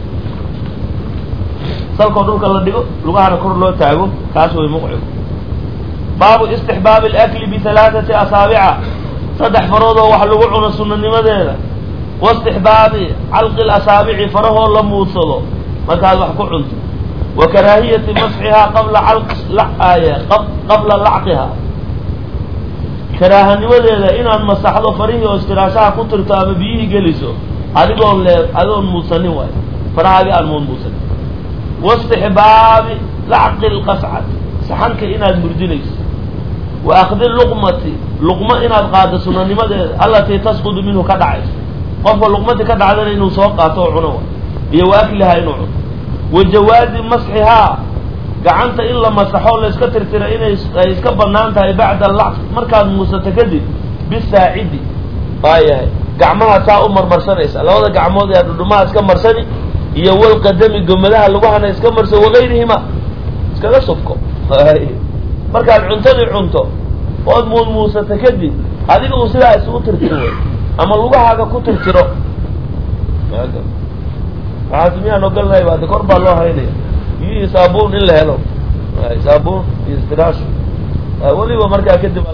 salkoo dhulka la dhigo lugahana kor loo taago kaas way muqcigu baabu istixbaabi alakli bihalaathati asaabica saddex faroodoo wax lagu cuno sunanimadeeda waistixbaabi calqi lasaabici farahoo la muudsado markaad wax ku cunto wa karaahiyati masxihaa qabla qabla lacqiha karaahanimadeeda inaad masaxdo farihii oo istiraashaha ku tirto ama biyihii geliso adigoon lee adigoon muudsanin waay farahaagi aan muud muudsanin waistixbaabi lacqi lqascati saxanka inaad murdinayso wa akdi luqmati luqmo inaad qaado sunanimadeeda alatii tasqudu minhu ka dhacayso qofka luqmadii ka dhacdana inuu soo qaato oo cuno iyo wa aklihaa inuu cuno wa jawaazi masxihaa gacanta in la masaxo layska tirtira inay ay iska banaan tahay bacda lacq markaad muusato kadib bisaacidi waayahay gacmaha saa u marmarsanaysa labada gacmood ee dhudhumaha iska marsani iyo walqadami gomadaha lagahana iska marso wagayrihima iskaga subko markaad cuntadii cunto ood muud muusato kadib adiga uu sidaa isugu tirtiro wey ama lugahaaga ku tirtiro waxaas miyaan ogolnahay hade kor baa loo haynaya biyihii saabuun in la helo saabuun iyo istiraash weliba markaa kadib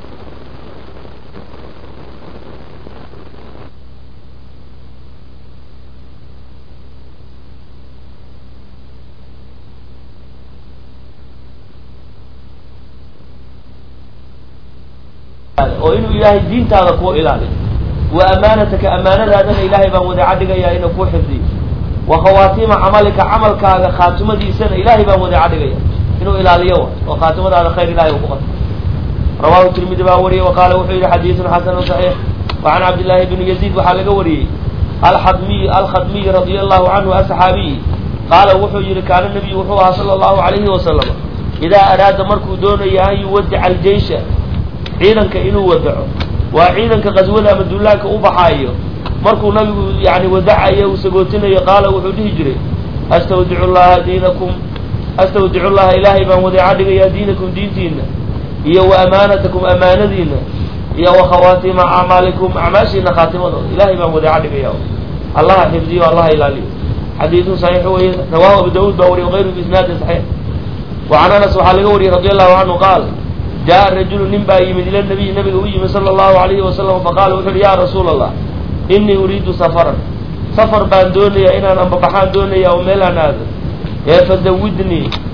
oo inuu ilaahay diintaada kuwa ilaaliyo wa amaanataka amaanadaadana ilaahay baan wadaca dhigayaa inuu kuu xifdiyo wa khawaatiima camalika camalkaaga khaatimadiisana ilaahay baan wadaca dhigaya inuu ilaaliyo wa oo khaatimadaada khayr ilahay uu ku qato rawahu tirmidi baa wariyey wa qaala wuxuu yihi xadiidun xasanu saxiix wa can cabdillaahi bni yaziid waxaa laga wariyey alxadmiy alkhadmiy radia allahu canhu asaxaabiyi qaala wuxuu yihi kaana nabiyu wuxuu ahaa sala allahu alayhi wasalam idaa araada markuu doonaya an yuwadica aljeysha ciidanka inuu wadaco waa ciidanka qaswada ama duulaanka u baxaayo markuu nabigu yani wadacayo uu sagootinayo qaala wuxuu dhihi jiray astawdicu llaha diinakum astawdicu llaha ilaahay baan wadeeca dhigayaa diinakum diintiina iyo wa amaanatakum amaanadiina iyo wa khawaatima acmaalikum acmaashiina khaatimadooda ilaahay baan wadeeca dhigaya allaha xifdiyo allaha ilaaliyo xadiidun saxiix weye rawahu abu daawuud baa wariy wayru biisnaadin saxiix wa can anas waxaa laga wariyey radi allahu canhu qaal jaa rajulu nin baa yimid ila nabiy nabiga u yimid sala allahu alayhi wasalam faqaala wuxu uhi ya rasuula allah inii uriidu safaran safar baan doonayaa inaan ambabaxaan doonaya oo meel aan aado ee fazawidnii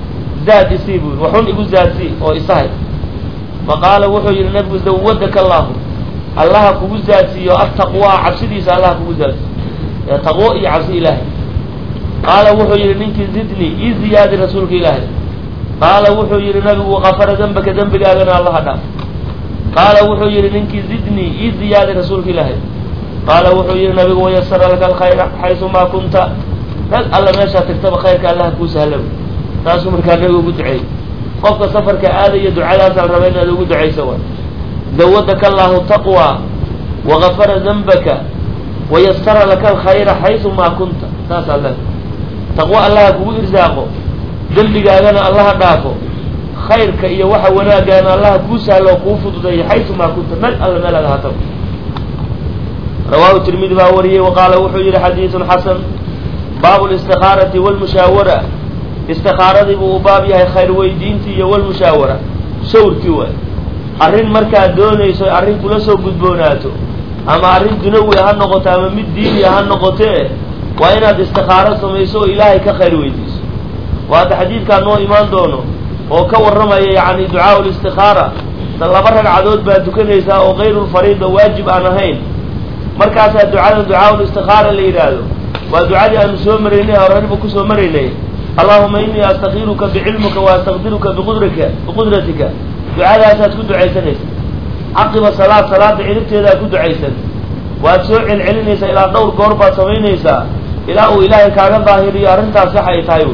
zaad isii buu waxun igu zaadsii oo isahay faqaala wuxuu yihi nabigu zawadaka allahu allaha kugu zaadsiiyo ataqwaa cabsidiisa allaha kugu zaadsiiyo taqwo iyo cabsi ilaahay qaala wuxuu yihi ninkii zidni ii ziyaadi rasuulka ilaahay qaala wuxuu yihi nabigu kafara dembaka dembigaagana allaha dhaaf qaala wuxuu yihi ninkii zidni ii ziyaadi rasuulka ilaahay qaala wuxuu yihi nabigu wayasara laka alkhayra xaysumaa kunta rag alla meeshaa tagtaba khayrka allaha kuu sahla taasuu markaa nabigu ugu duceeyey qofka safarka aadaya ducadaasaan raba inaad ugu ducaysa wa zawadaka allahu taqwa wagafara dembaka wayasara laka alkhayra xaysumaa kunta saasaa le taqwo allaha kugu irsaaqo dembigaagana allaha dhaafo khayrka iyo waxa wanaagaana allaha kuu sahlo oo kuu fududeeyo xaysumaa kunta meel alla meel aad ahaataba rawaahu tirmidi baa wariyey wa qaala wuxuu yihi xadiidun xasan baabu listikaarati walmushaawara istikaaradii buu u baab yahay khayr weydiintii iyo walmushaawara shawrkii waay arrin markaad doonayso arrin kula soo gudboonaato ama arrin dunawi ha noqoto ama mid diiniya ha noqotee waa inaad istikaaro samayso oo ilaahay ka khayr weydiiso waata xadiidkaa noo imaan doono oo ka warramaya yacni ducaau listikaara ta laba ragcadood baa tukanaysaa oo kayrulfariida waajib aan ahayn markaasaa ducada ducaau listikaara la yidhaahdo waa ducadii aanu soo maraynay horaniba kusoo maraynay allahuma inii astakiiruka bicilmika wa astaqdiruka biqudraka biqudratika ducadaasaad ku ducaysanaysa caqiba salaad salaada ciribteedaad ku ducaysan waad soo celcelinaysaa ilaa dhowr goor baad samaynaysaa ilaa uu ilaahay kaaga daahiriyo arrintaas waxa ay tahay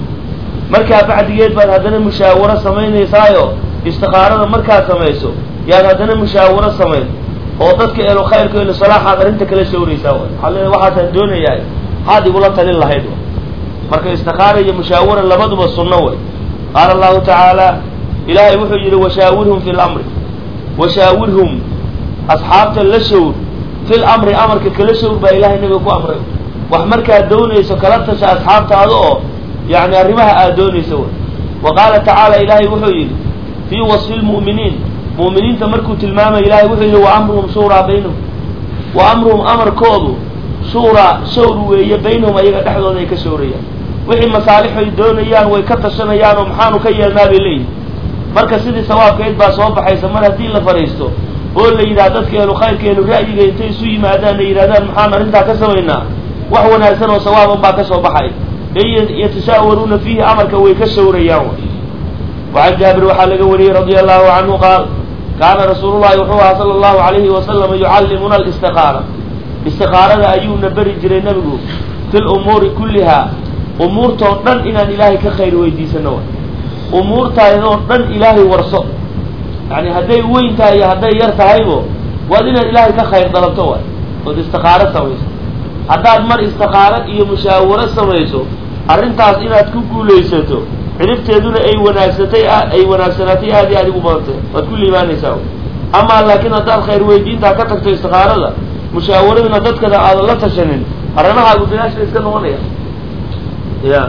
markaa bacdigeed baad haddana mushaawaro samaynaysaayo istikaarada markaad samayso yaad haddana mushaawaro samayn oo dadka elo khayrka elo salaaxaad arrinta kala shawraysaa waxaa le waxaasaan doonayaa maxaad igula talin lahayd marka istikaara iyo mushaawara labaduba sunno way qaala allahu tacaala ilaahay wuxuu yidhi washaawirhum fi lamri washaawirhum asxaabta la shawr fil amri amarka kala shawr baa ilahay nabiga ku amray wax markaad doonayso kala tasha asxaabtaada oo yani arrimaha aad doonayso way wa qaala tacaala ilaahay wuxuu yidhi fii wasfi lmu'miniin mu'miniinta markuu tilmaamay ilahay wuxuu yidhi wa amruhum shuuraa baynahum wa amruhum amarkoodu shuuraa shawr weeye baynahum ayaga dhexdooda ay ka shawrayaan wixii masaalixay doonayaan way ka tashanayaan oo maxaanu ka yeelnaa bay leeyihin marka sidii sawaabkeed baa soo baxaysa mar haddii la fadhiisto oo la yidhaha dadka elu khayrka elu ra'yiga intay isu yimaadaan ay yidhahdaan maxaan arrintaa ka samaynaa wax wanaagsan oo sawaaban baa ka soo baxay ee yatashaawaruuna fiihi amarka way ka shawrayaan wacan jaabir waxaa laga wariyey radia allahu canhu qaal kaana rasuulullahi wuxuu ahaa sala allahu alayhi wasalama yucallimuna alistiqaara istikaarada ayuuna beri jiray nebigu fi lumuuri kullihaa umuurtoo dhan inaan ilaahay ka khayr weydiisano wa umuurtaadoo dhan ilaahay warso yani hadday weyn tahay iyo hadday yar tahaybo waad inaad ilaahay ka khayr dalabto waay ood istikaaro samayso haddaad mar istikaaro iyo mushaawaro samayso arrintaas inaad ku guulaysato ciribteeduna ay wanaagsatay ay wanaagsanaatay aad iyo aad igu badantay waad ku liibaanaysaa amaa laakiin haddaad khayr weydiintaa ka tagto istikaarada mushaawaraduna dadkada aadan la tashanin arrimahaagu bilaashba iska noqonaya ya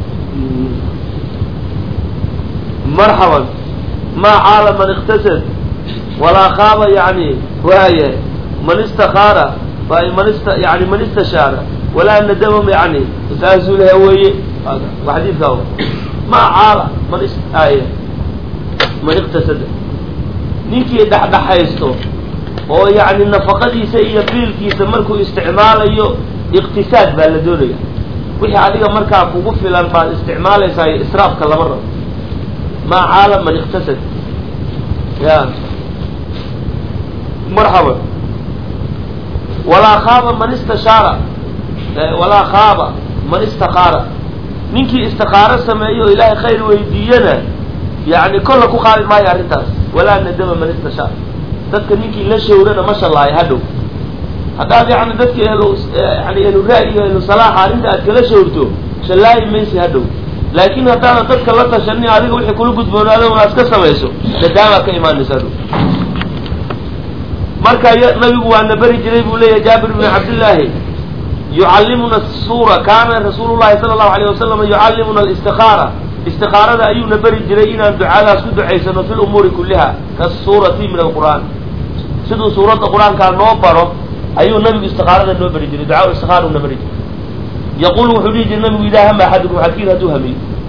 marxaban maa caala man iktasad walaa kaaba yani waaya man istakaara man ista yani man istashaara walaa nadamam yani saasuu laha weeye wa xadiidkaa maa caala man is aaya man iktasada ninkii dhexdhexaysto oo yani nafaqadiisa iyo biilkiisa markuu isticmaalayo iqtisaad baa la doonaya wixii adiga markaa kugu filan baad isticmaalaysaa israafka lama rabo maa caala man iktasad ya marxaban walaa khaaba man istashaara walaa khaaba man istakaara ninkii istikaaro sameeyo oo ilaahay khayr weydiiyana yani kolla ku qaadi maayo arrintaas walaa nadama man istashaara dadka ninkii la shawrana ma shallaayo hadhow haddaad yani dadka elu yani elu ra'yiga elu salaaxa arrinta aad kala shawrto shallaayi maysi hadhow laakiin haddaadan dadka la tashanin adiga wixii kula gudboonaada un aad ka samayso nadaamaa ka imaanaysa hadhow marka nabigu waana beri jiray buu leeyahay jaabir bn cabdillaahi yucallimuna suura kaana rasuulu llahi sala allahu alayh wasalam yucallimuna alistikaara istikaarada ayuuna beri jiray inaan ducadaas ku ducaysano fi lumuuri kulliha kasuurati min alqur'aan siduu suuradda qur-aankaa noo baro ayuu nabigu istikaarada noo beri jiray ducaa istikaaruna beri jiray yaquulu wuxuu dhihi jiray nabigu idaa hama axadukum xadkiin hadduu hamiyo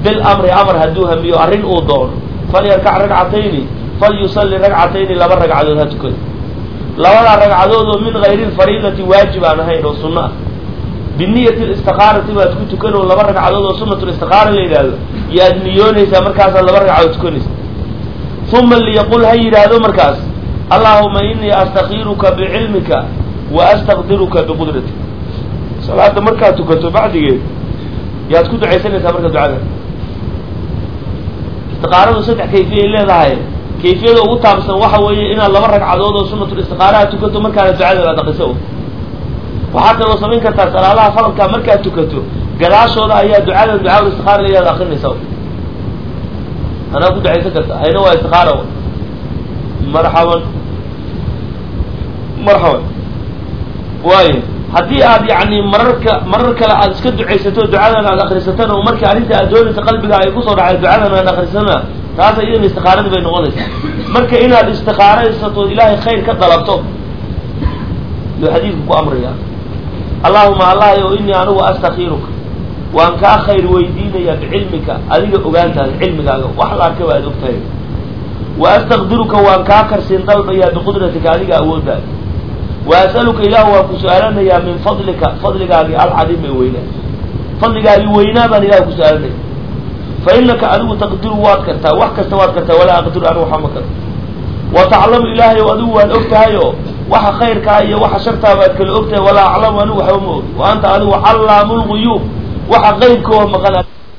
bilamri amar hadduu hamiyo arrin uu doono falyarkac ragcatayni falyusalli ragcatayni laba ragcadood ha tukado labadaa ragcadood oo min gayri lfariidati waajib aan ahayn oo sunno ah biniyati listiqaarati baad ku tukan oo laba ragcadood oo sunat listiqaara la yidhaahdo iyo aad niyoonaysaa markaasaad laba ragcadood tukanaysa uma liyaqul ha yidhaahdo markaas allahuma inii astakiiruka bicilmika wa astaqdiruka biqudratik salaada markaad tukato bacdigeed yaad ku ducaysanaysaa marka ducada istiqaaradu saddex kayfiyay leedahay kayfiyada ugu taabsan waxa weeye inaad laba ragcadood oo sunatulistiqaaraha tukato markaana ducada aad aqiso waxaad kaloo samayn kartaa salaadaha faradkaa markaad tukato gadaashooda ayaa ducada ducaa istiqaara ayaad akrinaysa anaa ku ducaysan karta hayna waa istiqaara marxaban marxaban waayo haddii aad yani mararka marar kale aad iska ducaysato ducadan aad akrisatana oo markii arrinta aad doonaysa qalbiga ay kusoo dhacay ducadan aad akrisana taas iyadana istiqaaradii bay noqonaysaa marka inaad istiqaaraysato ilaahay khayr ka dalabto yuu xadiidku ku amraya allahuma allahy o inii anigu astakiiruka waan kaa khayr weydiinaya bicilmika adiga ogaantaada cilmigaaga wax la arkaba aad ogtahay wa astaqdiruka waan kaa karsiin dalbayaa biqudratika adiga awooddaada wa as'aluka ilahu waan ku su-aalanayaa min fadlika fadligaagii alcadiim ee weynaa fadligaagii weynaa baan ilah ku su-aalanaya fa inaka adigu taqdiru waad kartaa wax kasta waad kartaa walaa aqdiru anigu waxama karto wa taclamu ilaahay o adigu waan og tahay oo waxa khayrkaa iyo waxa shartaa baad kala og tahay walaa aclamu anigu waxba ma ogi wa anta adigu callaamu lguyuub waxa qaybkoo maqan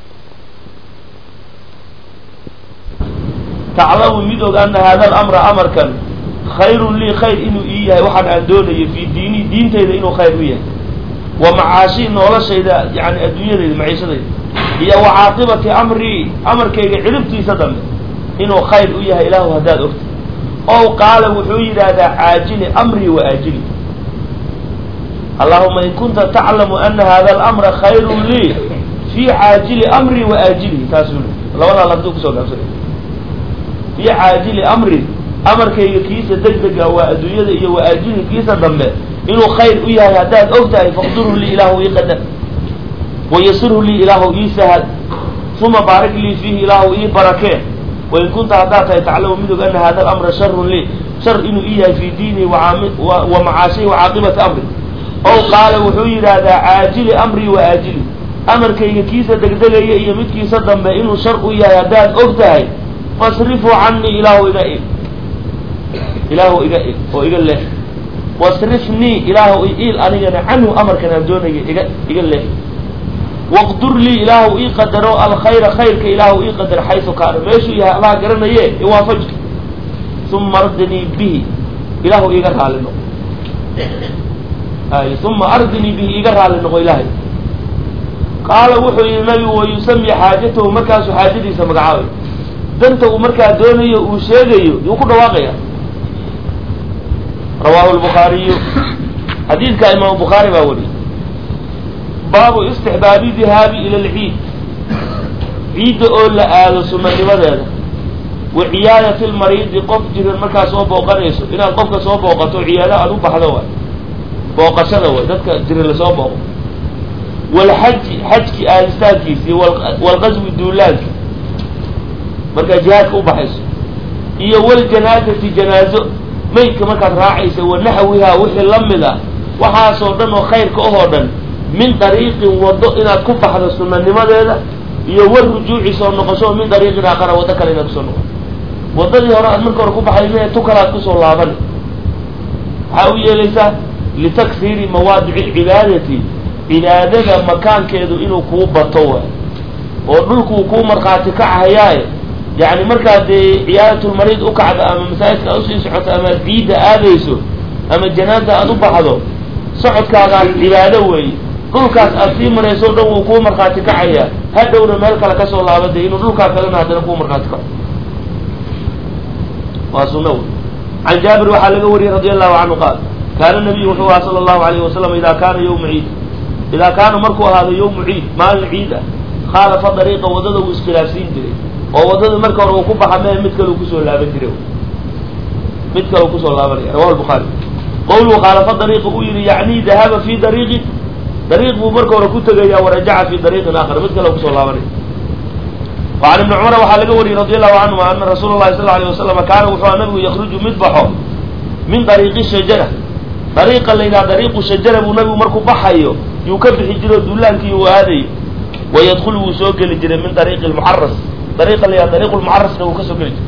taclamu mid og ana hada alamra amarkan khayrun lii khayr inuu ii yahay waxaan aan doonayo fii diini diintayda inuu khayr u yahay wa macaashi noloshayda yani adduunyadayda maciishadayda iyo wa caaqibati amrii amarkayga ciribtiisa dambe inuu khayr u yahay ilaahu haddaad ogta ow qaala wuxuu yidhaahdaa caajili amrii wa aajili allahuma in kunta taclamu ana hada alamra khayrun lii fii caajili amrii wa aajilihi taasuu labadaa lafduu kusoo gaabsanay fii caajili amri amarkayga kiisa degdega waa adduunyada iyo wa aajili kiisa dambe inuu khayr u yahay haddaad og tahay faqdurhu lii ilaahu ii qadar wayasirhu lii ilaahu ii sahad uma baarik lii fiihi ilaahu ii barakee wain kunta haddaad tahay taclamu mid og ana hada alamra sharun lii shar inuu ii yahay fii diini wa macaashihi wa caaqibati amri ow qaala wuxuu yidhaahdaa caajili amrii wa aajili amarkayga kiisa degdegaya iyo midkiisa dambe inuu shar u yahay haddaad og tahay fasrifuu canii ilaahu iga ig ilaahu iga ig oo iga leex wasrifnii ilaahu iil anigana canhu amarkan aan doonaya iga iga leex waqdur lii ilaahu ii qadaro alkhayra khayrka ilaahu ii qadar xaysu kaana meeshuu yahay allaha garanaye iwaafaji uma ardinii bihi ilaahu iiga raali noqo ay uma ardinii bihi iiga raali noqo ilaahay qaala wuxuu yihi nabigu wayusami xaajatahu markaasuu xaajadiisa magacaabay danta uu markaa doonayo uu sheegayo yuu ku dhawaaqaya rawahu lbukhaariyu xadiidka imaamu bukhaari baa wariyay baabu istixbaabi dihaabi ila lciid ciidda oo la aado sunanimadeeda wa ciyaadati lmariidi qof jiran markaa soo booqanayso inaad qofka soo booqato ciyaado aad u baxdo waay booqashada way dadka jiran lasoo booqo walxaji xajki aadistaankiisi walqaswi duulaanki markaa jihaadka u baxayso iyo waljanaazati janaazo maydka markaad raacaysa wa naxwihaa wixii la mid ah waxaasoo dhan oo khayrka ahoo dhan min dariiqin waddo inaad ku baxdo sunanimadeeda iyo war rujuuci soo noqosho min dariiqin aakhara waddo kale inaad kusoo noqoto waddadii hore aad marka hore ku baxay mee tu kale aad kusoo laabani waxaa u yeelaysaa litaksiiri mawaadici alcibaadati cibaadada makaankeedu inuu kuu bato waay oo dhulkuu kuu markhaati kacahayaaye yacni markaad dee ciyaadatulmariid u kacdo ama masaajidka aad usii socoto ama ad ciidda aadayso ama janaada aad u baxdo socodkaagaas cibaado weeye dhulkaas aad sii marayso o dhan wuu kuu markhaati kacayaa hadhowna meel kale kasoo laabade inuu dhulkaa kalena haddana kuu markhaati kaco waa sunna wey can jaabir waxaa laga wariyey radi allahu canhu qaal kaana nabiyu wuxuu ahaa sala allahu alayhi wasalam idaa kaana yawma ciid idaa kaana markuu ahaado yawmu ciid maalin ciid ah khaalafa dariiqa waddada uu iskhilaafsiin jiray oo waddada marka hore uu ku baxa mehe mid kale uu kusoo laaban jiray mid kale uu kusoo laabanaya rawahu lbukhaari qawluhu khaalafa dariiqa uu yihi yacni dahaba fi dariiqin dariiq buu marka hore ku tegaya warajaca fi dariiqin aakhar mid kale kusoo laabanaya وعن ابن cمر waxaa laga wariyey رضي الله عنهma أنa رasuul الlahi صلى اه عليه وسلم kaana wuxuu a nabigu ykruju mid baxo min طريiqi shajara dariiqa la yidhaha dariiqu shajara buu nabigu markuu baxayo yuu ka bixi jiro duulaankii uu aadayo wayadkulu wuu soo geli jiray min dariiqi lmucaras dariiqa la yidhaha dariiqu lmucarasna wuu ka soo geli jiray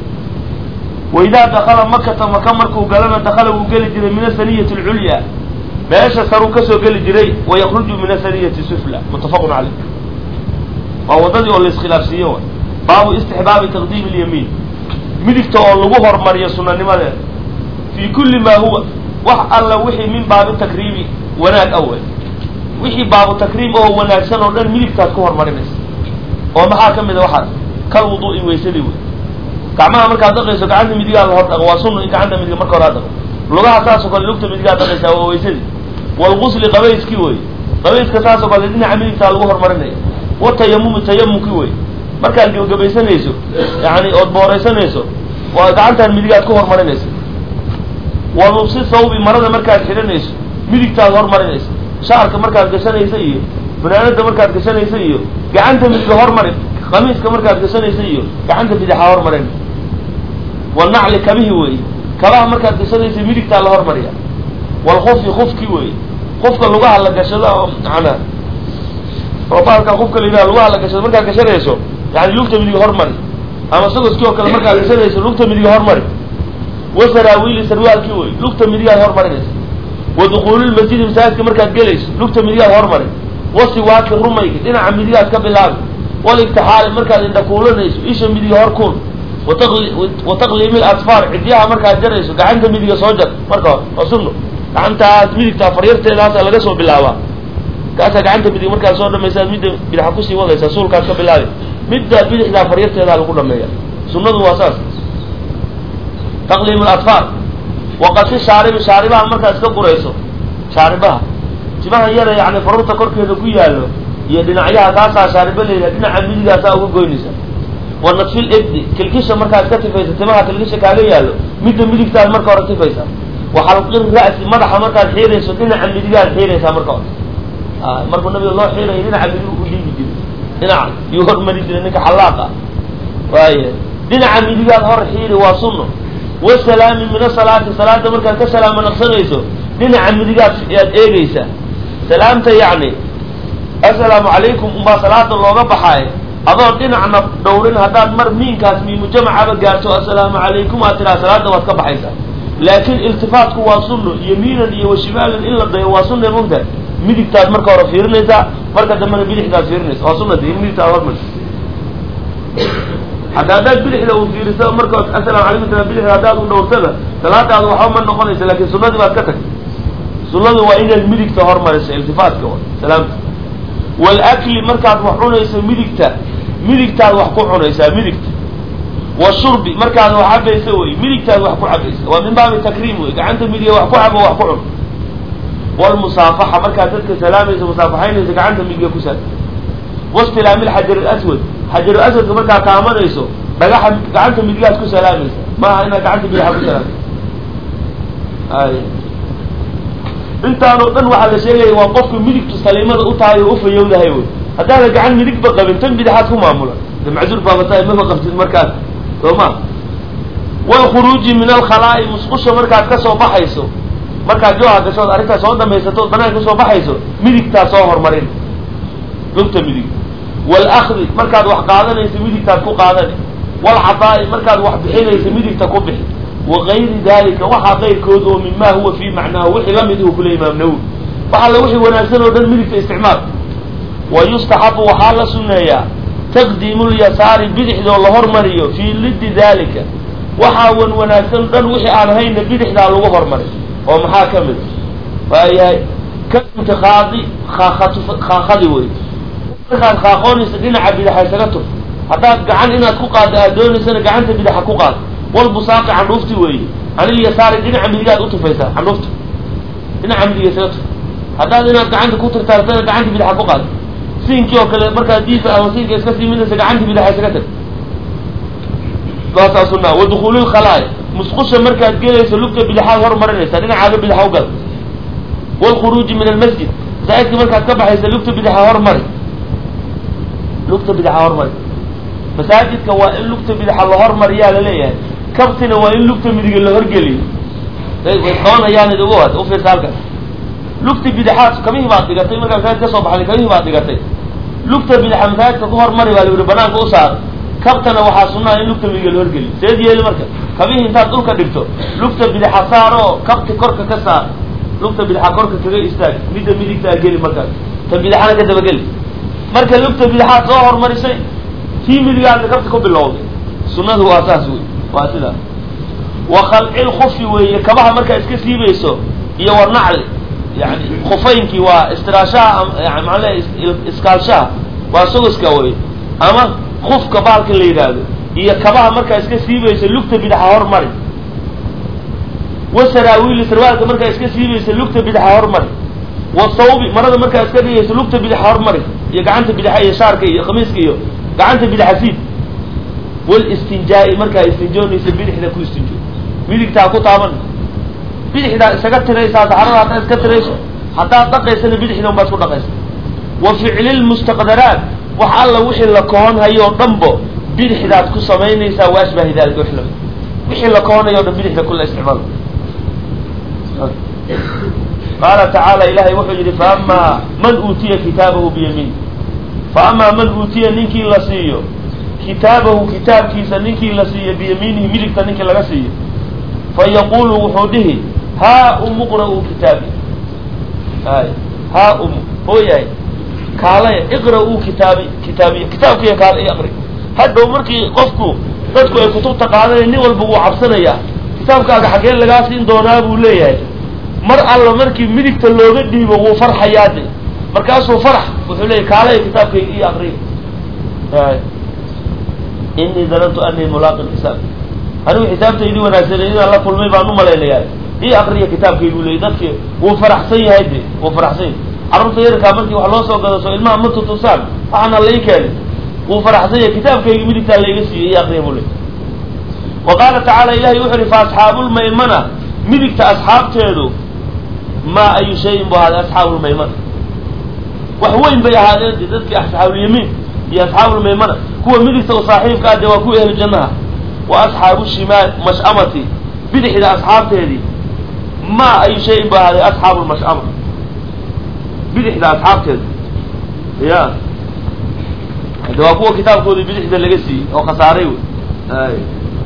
waidaa dakala makata maka markuu galana dakala wuu geli jiray min asaniyati alculya meesha saruu ka soo geli jiray wayakruju min asaniyati sufla muttafaqun caleyh waa waddadii oo la iskhilaafsiiye wa baabu istixbaabi taqdiimi lyamiin midigta oo lagu hormariyo sunanimadeeda fii kulli maa huwa wax alla wixii min baabi takriimi wanaag awe wixii baabu takriim oo wanaagsan oo dhan midigtaad ku hormarinaysa oo maxaa ka mid a waxaas kal wuduu'i waysadii wey gacmaha markaad dhaqayso gacanta midigaa la hor dhaqo waa sunna in gacanta midiga marka hore ad dhaqo lugaha saasoo kale lugta midigaad dhaqaysaa waa waysadii walgusli qabayskii wey qabayska saasoo kale dhinaca midigtaa lagu hormarinaya watayamumi tayamumkii wey markaad gebagabaysanayso yani ood booraysanayso waa gacantaan midigaad ku hormarinaysa wa lubsi thawbi marada markaad xidhanayso midigtaad hormarinaysa shaarka markaad gashanaysa iyo fanaanada markaad gashanaysa iyo gacanta midiga hormarin khamiiska markaad gashanaysa iyo gacanta bidaxa hormarin walnacli kabihi wey kabaha markaad gashanaysa midigtaa la hormariya walkufi kufki wey kufka lugaha la gashado oo manaa oo baalka kufka la yidhaha lugaha la gashado markaad gashanayso yani lugta midiga hormari ama sagoskii oo kale markaad gashanayso lugta midiga hormari wasaraawiili sarwaalkii wey lugta midigaad hormarinaysa wa dukuulilmasjidi masaajidka markaad gelayso lugta midigaad hormari wasiwaaki rumayga dhinaca midigaad ka bilaabi waligtixaali markaad indhakuulanayso isha midiga hor kuul wa taqliimi lasfaar cidyaha markaad jarayso gacanta midiga soo jar marka hore waa sunno gacantaas midigtaa faryarteedaasa laga soo bilaabaa kaasaa gacanta midig markaad soo dhamaysaad midda bidaxa kusii wadaysaa suulkaad ka bilaabi midda bidixdaa faryarteedaa lagu dhameeya sunnadu waa saas taqliim aladfaar waqasi shaaribi shaaribaha markaad iska gurayso shaaribaha timaha yara yani farurta korkeeda ku yaallo iyo dhinacyaha kaasaa shaariba layidhaha dhinaca midigaasaa uga goynaysa wa nadfil ebdi kilkisha markaad ka tifaysa timaha kilkisha kaaga yaallo midda midigtaad marka hore tifaysa wa xalqin ra'si madaxa markaad xiirayso dhinaca midigaad xiiraysaa marka hore markuu nabiga loo xiirayo dhinaca midig u dhiibi jiray dhinaca yuu hormari jiray ninka xallaaqa waaya dhinaca midigaad hor xiiri waa sunno wasalaami min asalaati salaada markaad ka salaamo naqsanayso dhinaca midigaad yaad eegeysaa salaamta yacni assalaamu calaykum umbaa salaada looga baxaaye adoo dhinacna dhowrin haddaad mar miinkaas miimu jamacaba gaarto assalaamu calaykum aad tiraa salaada waad ka baxaysaa laakiin iltifaatku waa sunno yamiinan iyo washimaalan in la dayo waa sunna mogta midigtaad marka hore fiirinaysaa marka dambena bidixdaad fiirinaysa waa sunnata in midigtaad hormarisa hadda haddaad bidixda u fiiriso marka assalaamu calaykum tira bidixda haddaad u dhowrtada salaadaadu waxba ma noqonaysa lakin sunnadii baad ka tagtay sunnadu waa inaad midigta hormariso iltifaatka wa salaamta walakli markaad wax cunayso midigta midigtaad wax ku cunaysaa midigta washurbi markaad wax cabaysa wey midigtaad wax ku cabaysa waa min baabi takriim wey gacanta midiga wax ku cabo wax ku cun walmusaafaxa markaad dadka salaamaysa musaafaxaynaysa gacanta midiga ku saal wastilaami lxajar alaswad xajar aswadka markaad taamanayso dhagaxa gacanta midigaad ku salaamaysa maaha inaad gacanta midixa ku salaamaysa ay intaanoo dhan waxaa la sheegaya waa qofku midigtu saliimada u tahay oo ufayowdahay wey haddaada gacan midigba qabin tan bidixaad ku maamula de macduur baabatahay maba qabtid markaas soo ma walkhuruuji min alkhalaa'i musqusha markaad ka soo baxayso markaad jooha gashood arrintaas soo dhamaysato banaanka kasoo baxayso midigtaa soo hormarin lugta midig walakdi markaad wax qaadanaysa midigtaad ku qaadani walcadaa'i markaad wax bixinaysa midigta ku bixi wagayri dalika waxaa qayrkood oo mima huwa fii macnaahu wixii lamid uu kule imaam nawowi waxa la wixii wanaagsan oo dhan midigta isticmaal wa yustaxabu waxaa la sunneeyaa taqdiimu lyasaari bidixdoo la hormariyo fii liddi dalika waxaa wan wanaagsan o dhan wixii aan hayna bidixdaa lagu hormari oo maxaa ka mid waayahay ka intiqaadi kaakatu kaakadi wey markaad kaaqoonaysa dhinaca bidaxa isaga tur haddaad gacan inaad ku qaaddo aad doonaysana gacanta bidaxa ku qaad walbusaaqi candhuufti weeye canilyasaari dhinaca midigaad utufaysaa candhuufta dhinaca midiga isaga tuf haddaad inaad gacanta ku tirtaartana gacanta bidaxa ku qaad siinkii oo kale markaad diifa ama siinka iska sii midaysa gacanta bidaxa isaga tag saasaa sunaa wa dukuulilkhalaaya musqusha markaad gelayso lugta bidaxaad hormarinaysaa dhinacaaga bidaxa u gal walkhuruuji min almasjid masaajidka markaad ka baxaysa lugta bidaxa hormari lugta bidaxa hormari masaajidka waa in lugta bidaxa la hormariyaa laleeyahay kabtina waa in lugta midiga la horgeliyo way qabanayaan idugu had u fiirsa halkan lugta bidaxaad kamihii baad dhigatay markaa masaajid ka soo baxday kamihii baad dhigatay lugta bidaxa masaajidka ku hormari baa la yihi banaanka u saar kabtana waxaa sunnaha in lugta midiga la horgeliyo seed yeeli marka kabihii intaad dhulka dhigto lugta bidaxa saar oo kabti korka ka saar lugta bidaxa korka kaga istaag midda midigtaa geli markaas ta bidaxana ka dabageli marka lugta bidaxaad soo hormarisay tii midigaadna kabta ku bilowday sunnadu waa saas wey waa sidaas wa khalcil kufi weeye kabaha markaa iska siibayso iyo war nacli yani khufaynkii waa istiraashaha maala iskaalshaha waa sogoska wey ama kufka baalka la yidhaahdo iyo kabaha markaa iska siibayso lugta bidaxa hormari wa saraawiili sarwaalka markaa iska siibayso lugta bidaxa hormari wa thawbi marada markaa iska dhigayso lugta bidaxa hormari iyo gacanta bidaxa iyo shaarka iyo khamiiska iyo gacanta bidaxa siid walistinjaa'i markaa istinjoonaysa bidixda ku istinjoo midigtaa ku taaban bidixdaa isaga tiraysaa saxarada haddaad iska tirayso haddaad dhaqaysana bidixda un baad isku dhaqaysa wa ficli lmustaqdaraat wax alla wixii la koonhayo o dhanbo bidixdaad ku samaynaysaa wa ashbahi dalik wix lamid wixii la koonhayo o dhan bidixda kula isticmaal qaala tacaala ilahay wuxuu yidhi faamaa man uutiya kitaabahu biyamiin faamaa man uutiya ninkii la siiyo kitaabahu kitaabkiisa ninkii la siiyo biyamiinihi midigta ninkii laga siiyo fa yaqulu wuxuu dhihi haa umu qra-uu kitaabi ay haa umu hooyahay kaalaya iqra-uu kitaabi kitaabiya kitaabkiiya kaala i aqri hadhow markii qofku dadku ay kutubta qaadanaya nin walba wuu cabsanayaa kitaabkaaga xaggee lagaa siin doonaa buu leeyahay mar alla markii midigta looga dhiibo wuu farxayaade markaasuu farax wuxuu leeyahy kaalaya kitaabkayga ii aqriya ay inii danantu anii mulaaqin xisaab anigu xisaabtaydii wanaagsanay inaan la kulmay baan u malaynayaa ii akriya kitaabkaygu leeyay dadki wuu faraxsan yahay de wuu faraxsan yahay carruurta yarkaa markii wax loo soo gado soo ilmaha ma tutusaan waxaana lai keenay wuu faraxsan yahay kitaabkaygi midigtaa layga siiyey ii akriya buu leey wa qaala tacaala ilahay wuxu uhi fa asxaabulmaymana midigta asxaabteedu maa ayu shayin bu ahaaday asxaabulmaymana wax weyn bay ahaadeen de dadkii asxaabulyamiin iyo asxaabulmaymana kuwa midigta u saaxiibka ah dee waa kuwa ehlu jannaha wa asxaabu shimaal mash'amati bidixda asxaabteedii maa ayu shayin bu ahaaday asxaabu lmash'ama bidixda asxaabteeda ya de waa kuwa kitaabkoodii bidixda laga siiyey oo khasaaray wey ay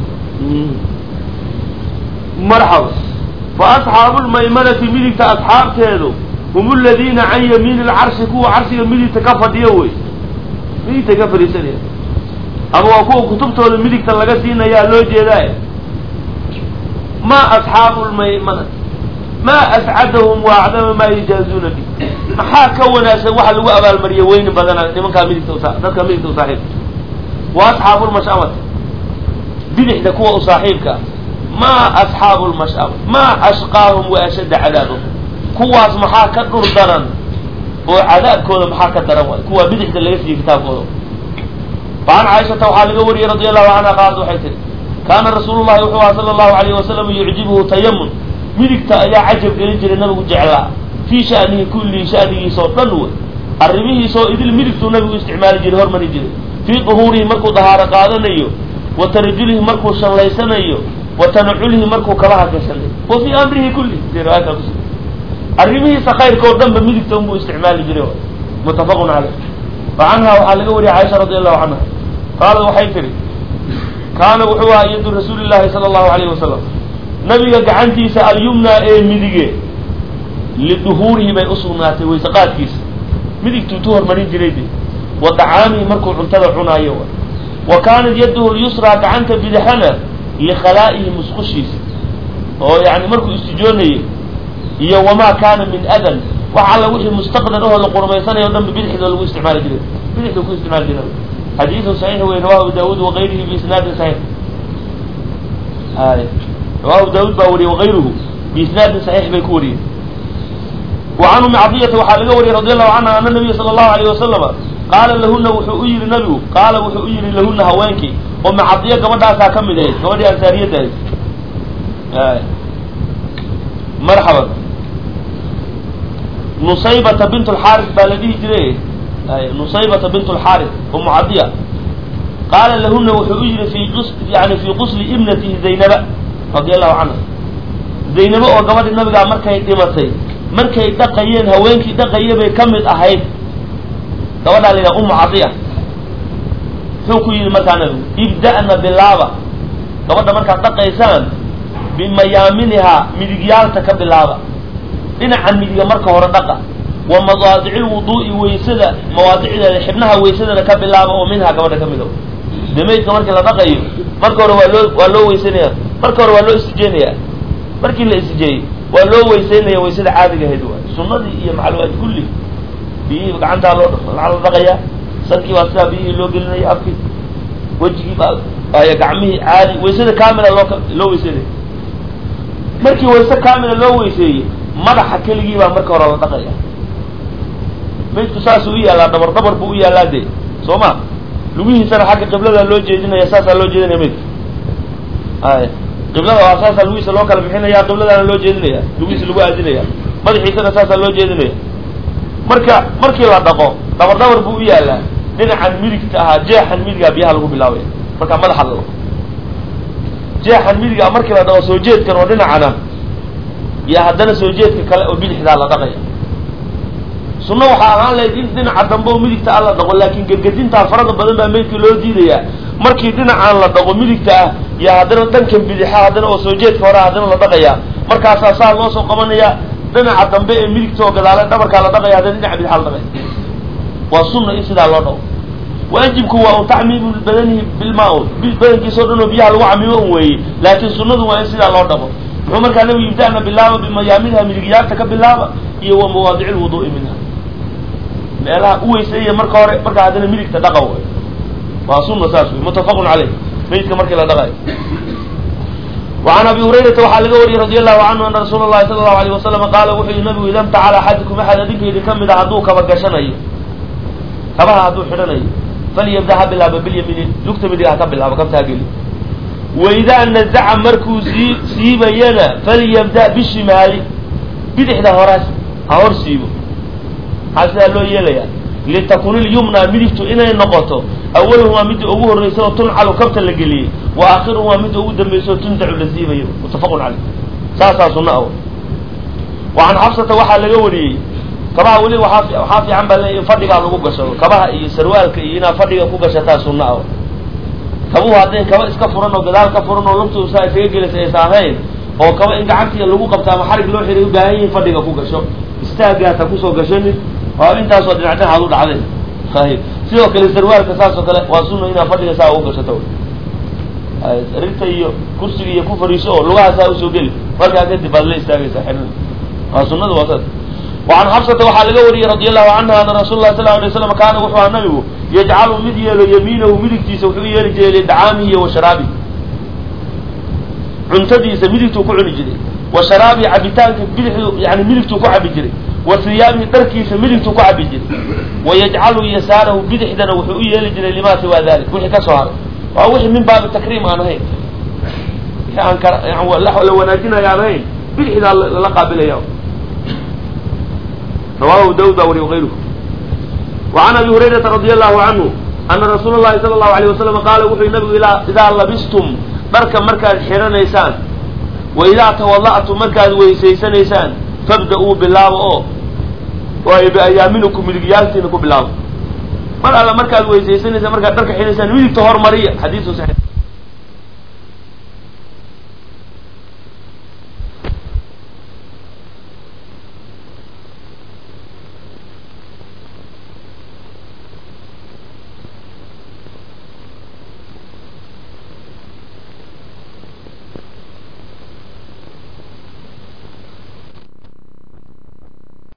marxaba fa asxaabu lmaymanati midigta asxaabteedu hum aladiina can yamiini lcarshi kuwa carshiga midigta ka fadhiyo wey midigta ka fadhiisanaya ama waa kuwa kutubtooda midigta laga siinayaa loo jeedaa ma asxaabu lmaymanati ma ascadahum wa acdama maa yujaazuuna bi maxaa ka wanaagsan waxa lagu abaalmariya weyni badana nimankaa midigta usa dadka midigta u saaxiibka wa asxaabu lmash'amati bidixda kuwa u saaxiibka ma asxaabu lmash'ama ma ashqaahum wa ashadda cadaabahum kuwaas maxaa ka dhur daran oo cadaabkooda maxaa ka daran waay kuwaa bidixda laga siiyey kitaabkooda فعن cاشhaةa waxaa laga wariyey رadي الlahu عanهa qaalat waxay tihi kaana rasuul الlahi wuxuu aha salى الlahu عalيه wasalam yucjibhu tayamun midigta ayaa cajab gelin jiray nabigu jeclaa fii shanihi kullihi shanigiisa oo dhan wey arrimihiisa oo idil midigtuu nabigu isticmaali jiray hormari jiray fii duhuurihi markuu dahaaro qaadanayo wa tarajulihi markuu shanlaysanayo wa tanaculihi markuu kabaha gashanay wa fii amrihi kullihi riwaayadkaa kus arrimihiisa khayrka oo dhan ba midigta unbuu isticmaali jiray mutafaqun caleyh wa canha waxaa laga wariyay caaisha radi allahu canha qaalad waxay tihi kaana wuxuu ahaa yadu rasuuli llahi sala allahu alayhi wasalam nabiga gacantiisa alyumnaa ee midige liduhuurihi bay usugnaatay waysaqaadkiisa midigtuu tu hormarin jiray de wa dacaamihi markuu cuntada cunaayo wa kaanat yaduhu lyusraa gacanta bidixana likhalaa'ihi musqushiisa oo yani markuu istijoonayay iyo wamaa kaana min adan wax alla wixii mustaqdar ahoo la qurmaysanayo o dhan ba bidixda lagu isticmaali jiray bidixda ku isticmaali jiray xadiiثu صaxiix wey rawahu abu dawud وغayrihi biisnaadin صaxiix ay rawahu abu dawud baa wariyey وغayruhu biisnaadin صaxiix bay ku wariyeen وcan umi cadiyata waxaa laga wariyey radi allahu canha ana nabiya salى الlahu عalيه wasalama qaala lahuna wuxuu u yihi nabigu qaala wuxuu u yihi lahuna haweenkii umi cadiya gabadhaasaa ka mid ahayd gabadhii ansaariyadda ahayd marxaban nusaybata bint اlxaaris baa la dhihi jiray nusaybata bint اlxaaris umu cadiya qaala lahuna wuxuu u yihi fi yani fii qusli ibnatihi zaynaba radi allahu canha zaynabo oo gabadhi nabigaa markay dhimatay markay dhaqayeen haweenkii dhaqaya bay ka mid ahayd gabadhaa la yidhaha umu cadiya muxuu ku yidhi markaa nabigu ibda'na bilaaba gabadha markaad dhaqaysaan bimayaaminihaa midigyaalta ka bilaaba dhinaca midiga marka hore dhaqa wa madaadici lwuduu'i waysada mawaadicdeeda xibnaha waysadana ka bilaaba oo minhaa gabadha ka mid o de maydka markii la dhaqayo marka hore waa loo waa loo weysanaya marka hore waa loo istijeenaya markii la istijeeyey waa loo weysaynaya waysada caadiga ahayd waay sunadii iyo maclumaad kulli biyihii gacantaa loo la dhaqaya sankii baa sidaa biyihii loo gelinaya afkii wejigii baa ay gacmihii caadi waysada kamila loo loo weysanaya markii wayse kamila loo weyseeyey madaxa keligii baa marka hore la dhaqaya maydku saasuu u yaallaa dabar dabar buu u yaallaa dee soo ma lugihiisana xagga qiblada loo jeedinaya saasaa loo jeedinaya maydka ay qiblada waa saasaa lugihiisa loo kala bixinaya qibladaana loo jeedinaya lugihiisa lagu aadinaya madaxiisana saasaa loo jeedinaya marka markii la dhaqo dabar dabar buu u yaallaa dhinacan midigta ahaa jeexan midigaa biyaha lagu bilaabaya markaa madaxa la dhaqo jeexan midigaa markii la dhaqo soo jeedkan oo dhinacana iyo haddana soo jeedka kale oo bidixdaa la dhaqaya sunno waxaa ahaan lahayd in dhinaca dambe oo midigta ah la dhaqo laakiin gegedintaa farada badan baa meydka loo diidayaa markii dhinacaan la dhaqo midigta ah iyo haddana dhankan bidixa haddana oo soo jeedka hore haddana la dhaqayaa markaasaa saa loo soo qabanaya dhinaca dambe ee midigta oo gadaale dhabarkaa la dhaqaya haddana dhinaca bidixa la dhaqaya waa sunna in sidaa loo dhaqo waajibku waa un tacmiimu badanihi bilmaa-un badankiisa o dhan oo biyaha lagu camimo un weeye laakiin sunnadu waa in sidaa loo dhaqo muxuu markaa nabigu ibda'na bilaaba bimayaaminha midigyaarta ka bilaaba iyo wa mawaadici lwuduu'i minha meelaha u weyseeya marka hore markaa haddana midigta dhaqa way waa sunna saas wey muttafaqun caleyh meydka markii la dhaqayo وعn abi hurayrata waxaa laga wariyey radi allahu canhu ana rasuula اlahi sala الlahu alيyه wasalam qaala wuxuu yihi nabigu ida mtacala axadikum axad adinka idin ka mid a hadduu kaba gashanayo kabaha hadduu xidhanayo falyabda ha bilaaba bilyamiini lugta midiga ha ka bilaabo kabta ha geli waidaa nazaca markuu sii siibayana falyabda bishimaali bidixda horaas ha hor siibo maxaa sidaa loo yeelaya litakun ilyumna midigtu inay noqoto awaluhumaa midda ugu horreysa oo tuncalu kabta la geliyey wa aakhiruhumaa midda ugu dambaysa oo tunzacu la siibayo muttafaqun caleyh saasaa sunna ah wa can xabsata waxaa laga wariyey kabaha weli waaa waxaa fiican baa le in fadhigaa lagu gashado kabaha iyo sarwaalka iyo inaad fadhiga ku gashataa sunna ah kabuhu hadday kaba iska furan oo gadaal ka furan oo lugtu saa isaga gelaysa aysa ahayn oo kaba in gacantiya lagu qabta ama xarig loo xiray u baahan yihin fadhiga ku gasho istaagaata kusoo gashanin waa intaasoo dhinac dhinacaad u dhacday hay sidoo kale sarwaalka saas oo kale waa sunna inaad fadhiga saa ugu gashato rirta iyo kursiga iyo ku fariiso oo lugaha saa usoo geli markaa kadib baad la istaagaysaa xidhan waa sunada waa saas وعn xbsata waxaa laga wariyey radi allahu canha ana rasul lah sal ه alay slam kaana wuxuu aha nabigu yajcalu mid yeelo yamiinahu midigtiisa wuxuu yeeli jiray lidacaamihi iyo wa sharaabihi cuntadiisa midigtuu ku cuni jiray wa sharaabihi cabitaanka bidixdu yani midigtuu ku cabi jiray wa hiyaabihi dharkiisa midigtuu ku cabi jiray wayajcalu yasaarahu bidixdana wuxuu u yeeli jiray lima siwa dalik wixii ka soo haray waa wixii min baabi takriim aan ahayn wixii aan ka la wanaajinayo aan ahayn bidixdaa lala qaabilaya rawahu dawud baa wariy غayruhu وعan abi hurayrata radi allahu canhu ana rasuula اlahi salى الlahu عalيه wasalam qaala wuxuu yihi nabigu idaa labistum dharka markaad xidhanaysaan wa idaa tawada'tum markaad weysaysanaysaan fabda-uu bilaabo oo waayo biayaaminikum midigyaaltiina ku bilaabo mar alla markaad weysaysanaysaan markaad dharka xidhanaysaan midigta hormariya xadiisu saxiix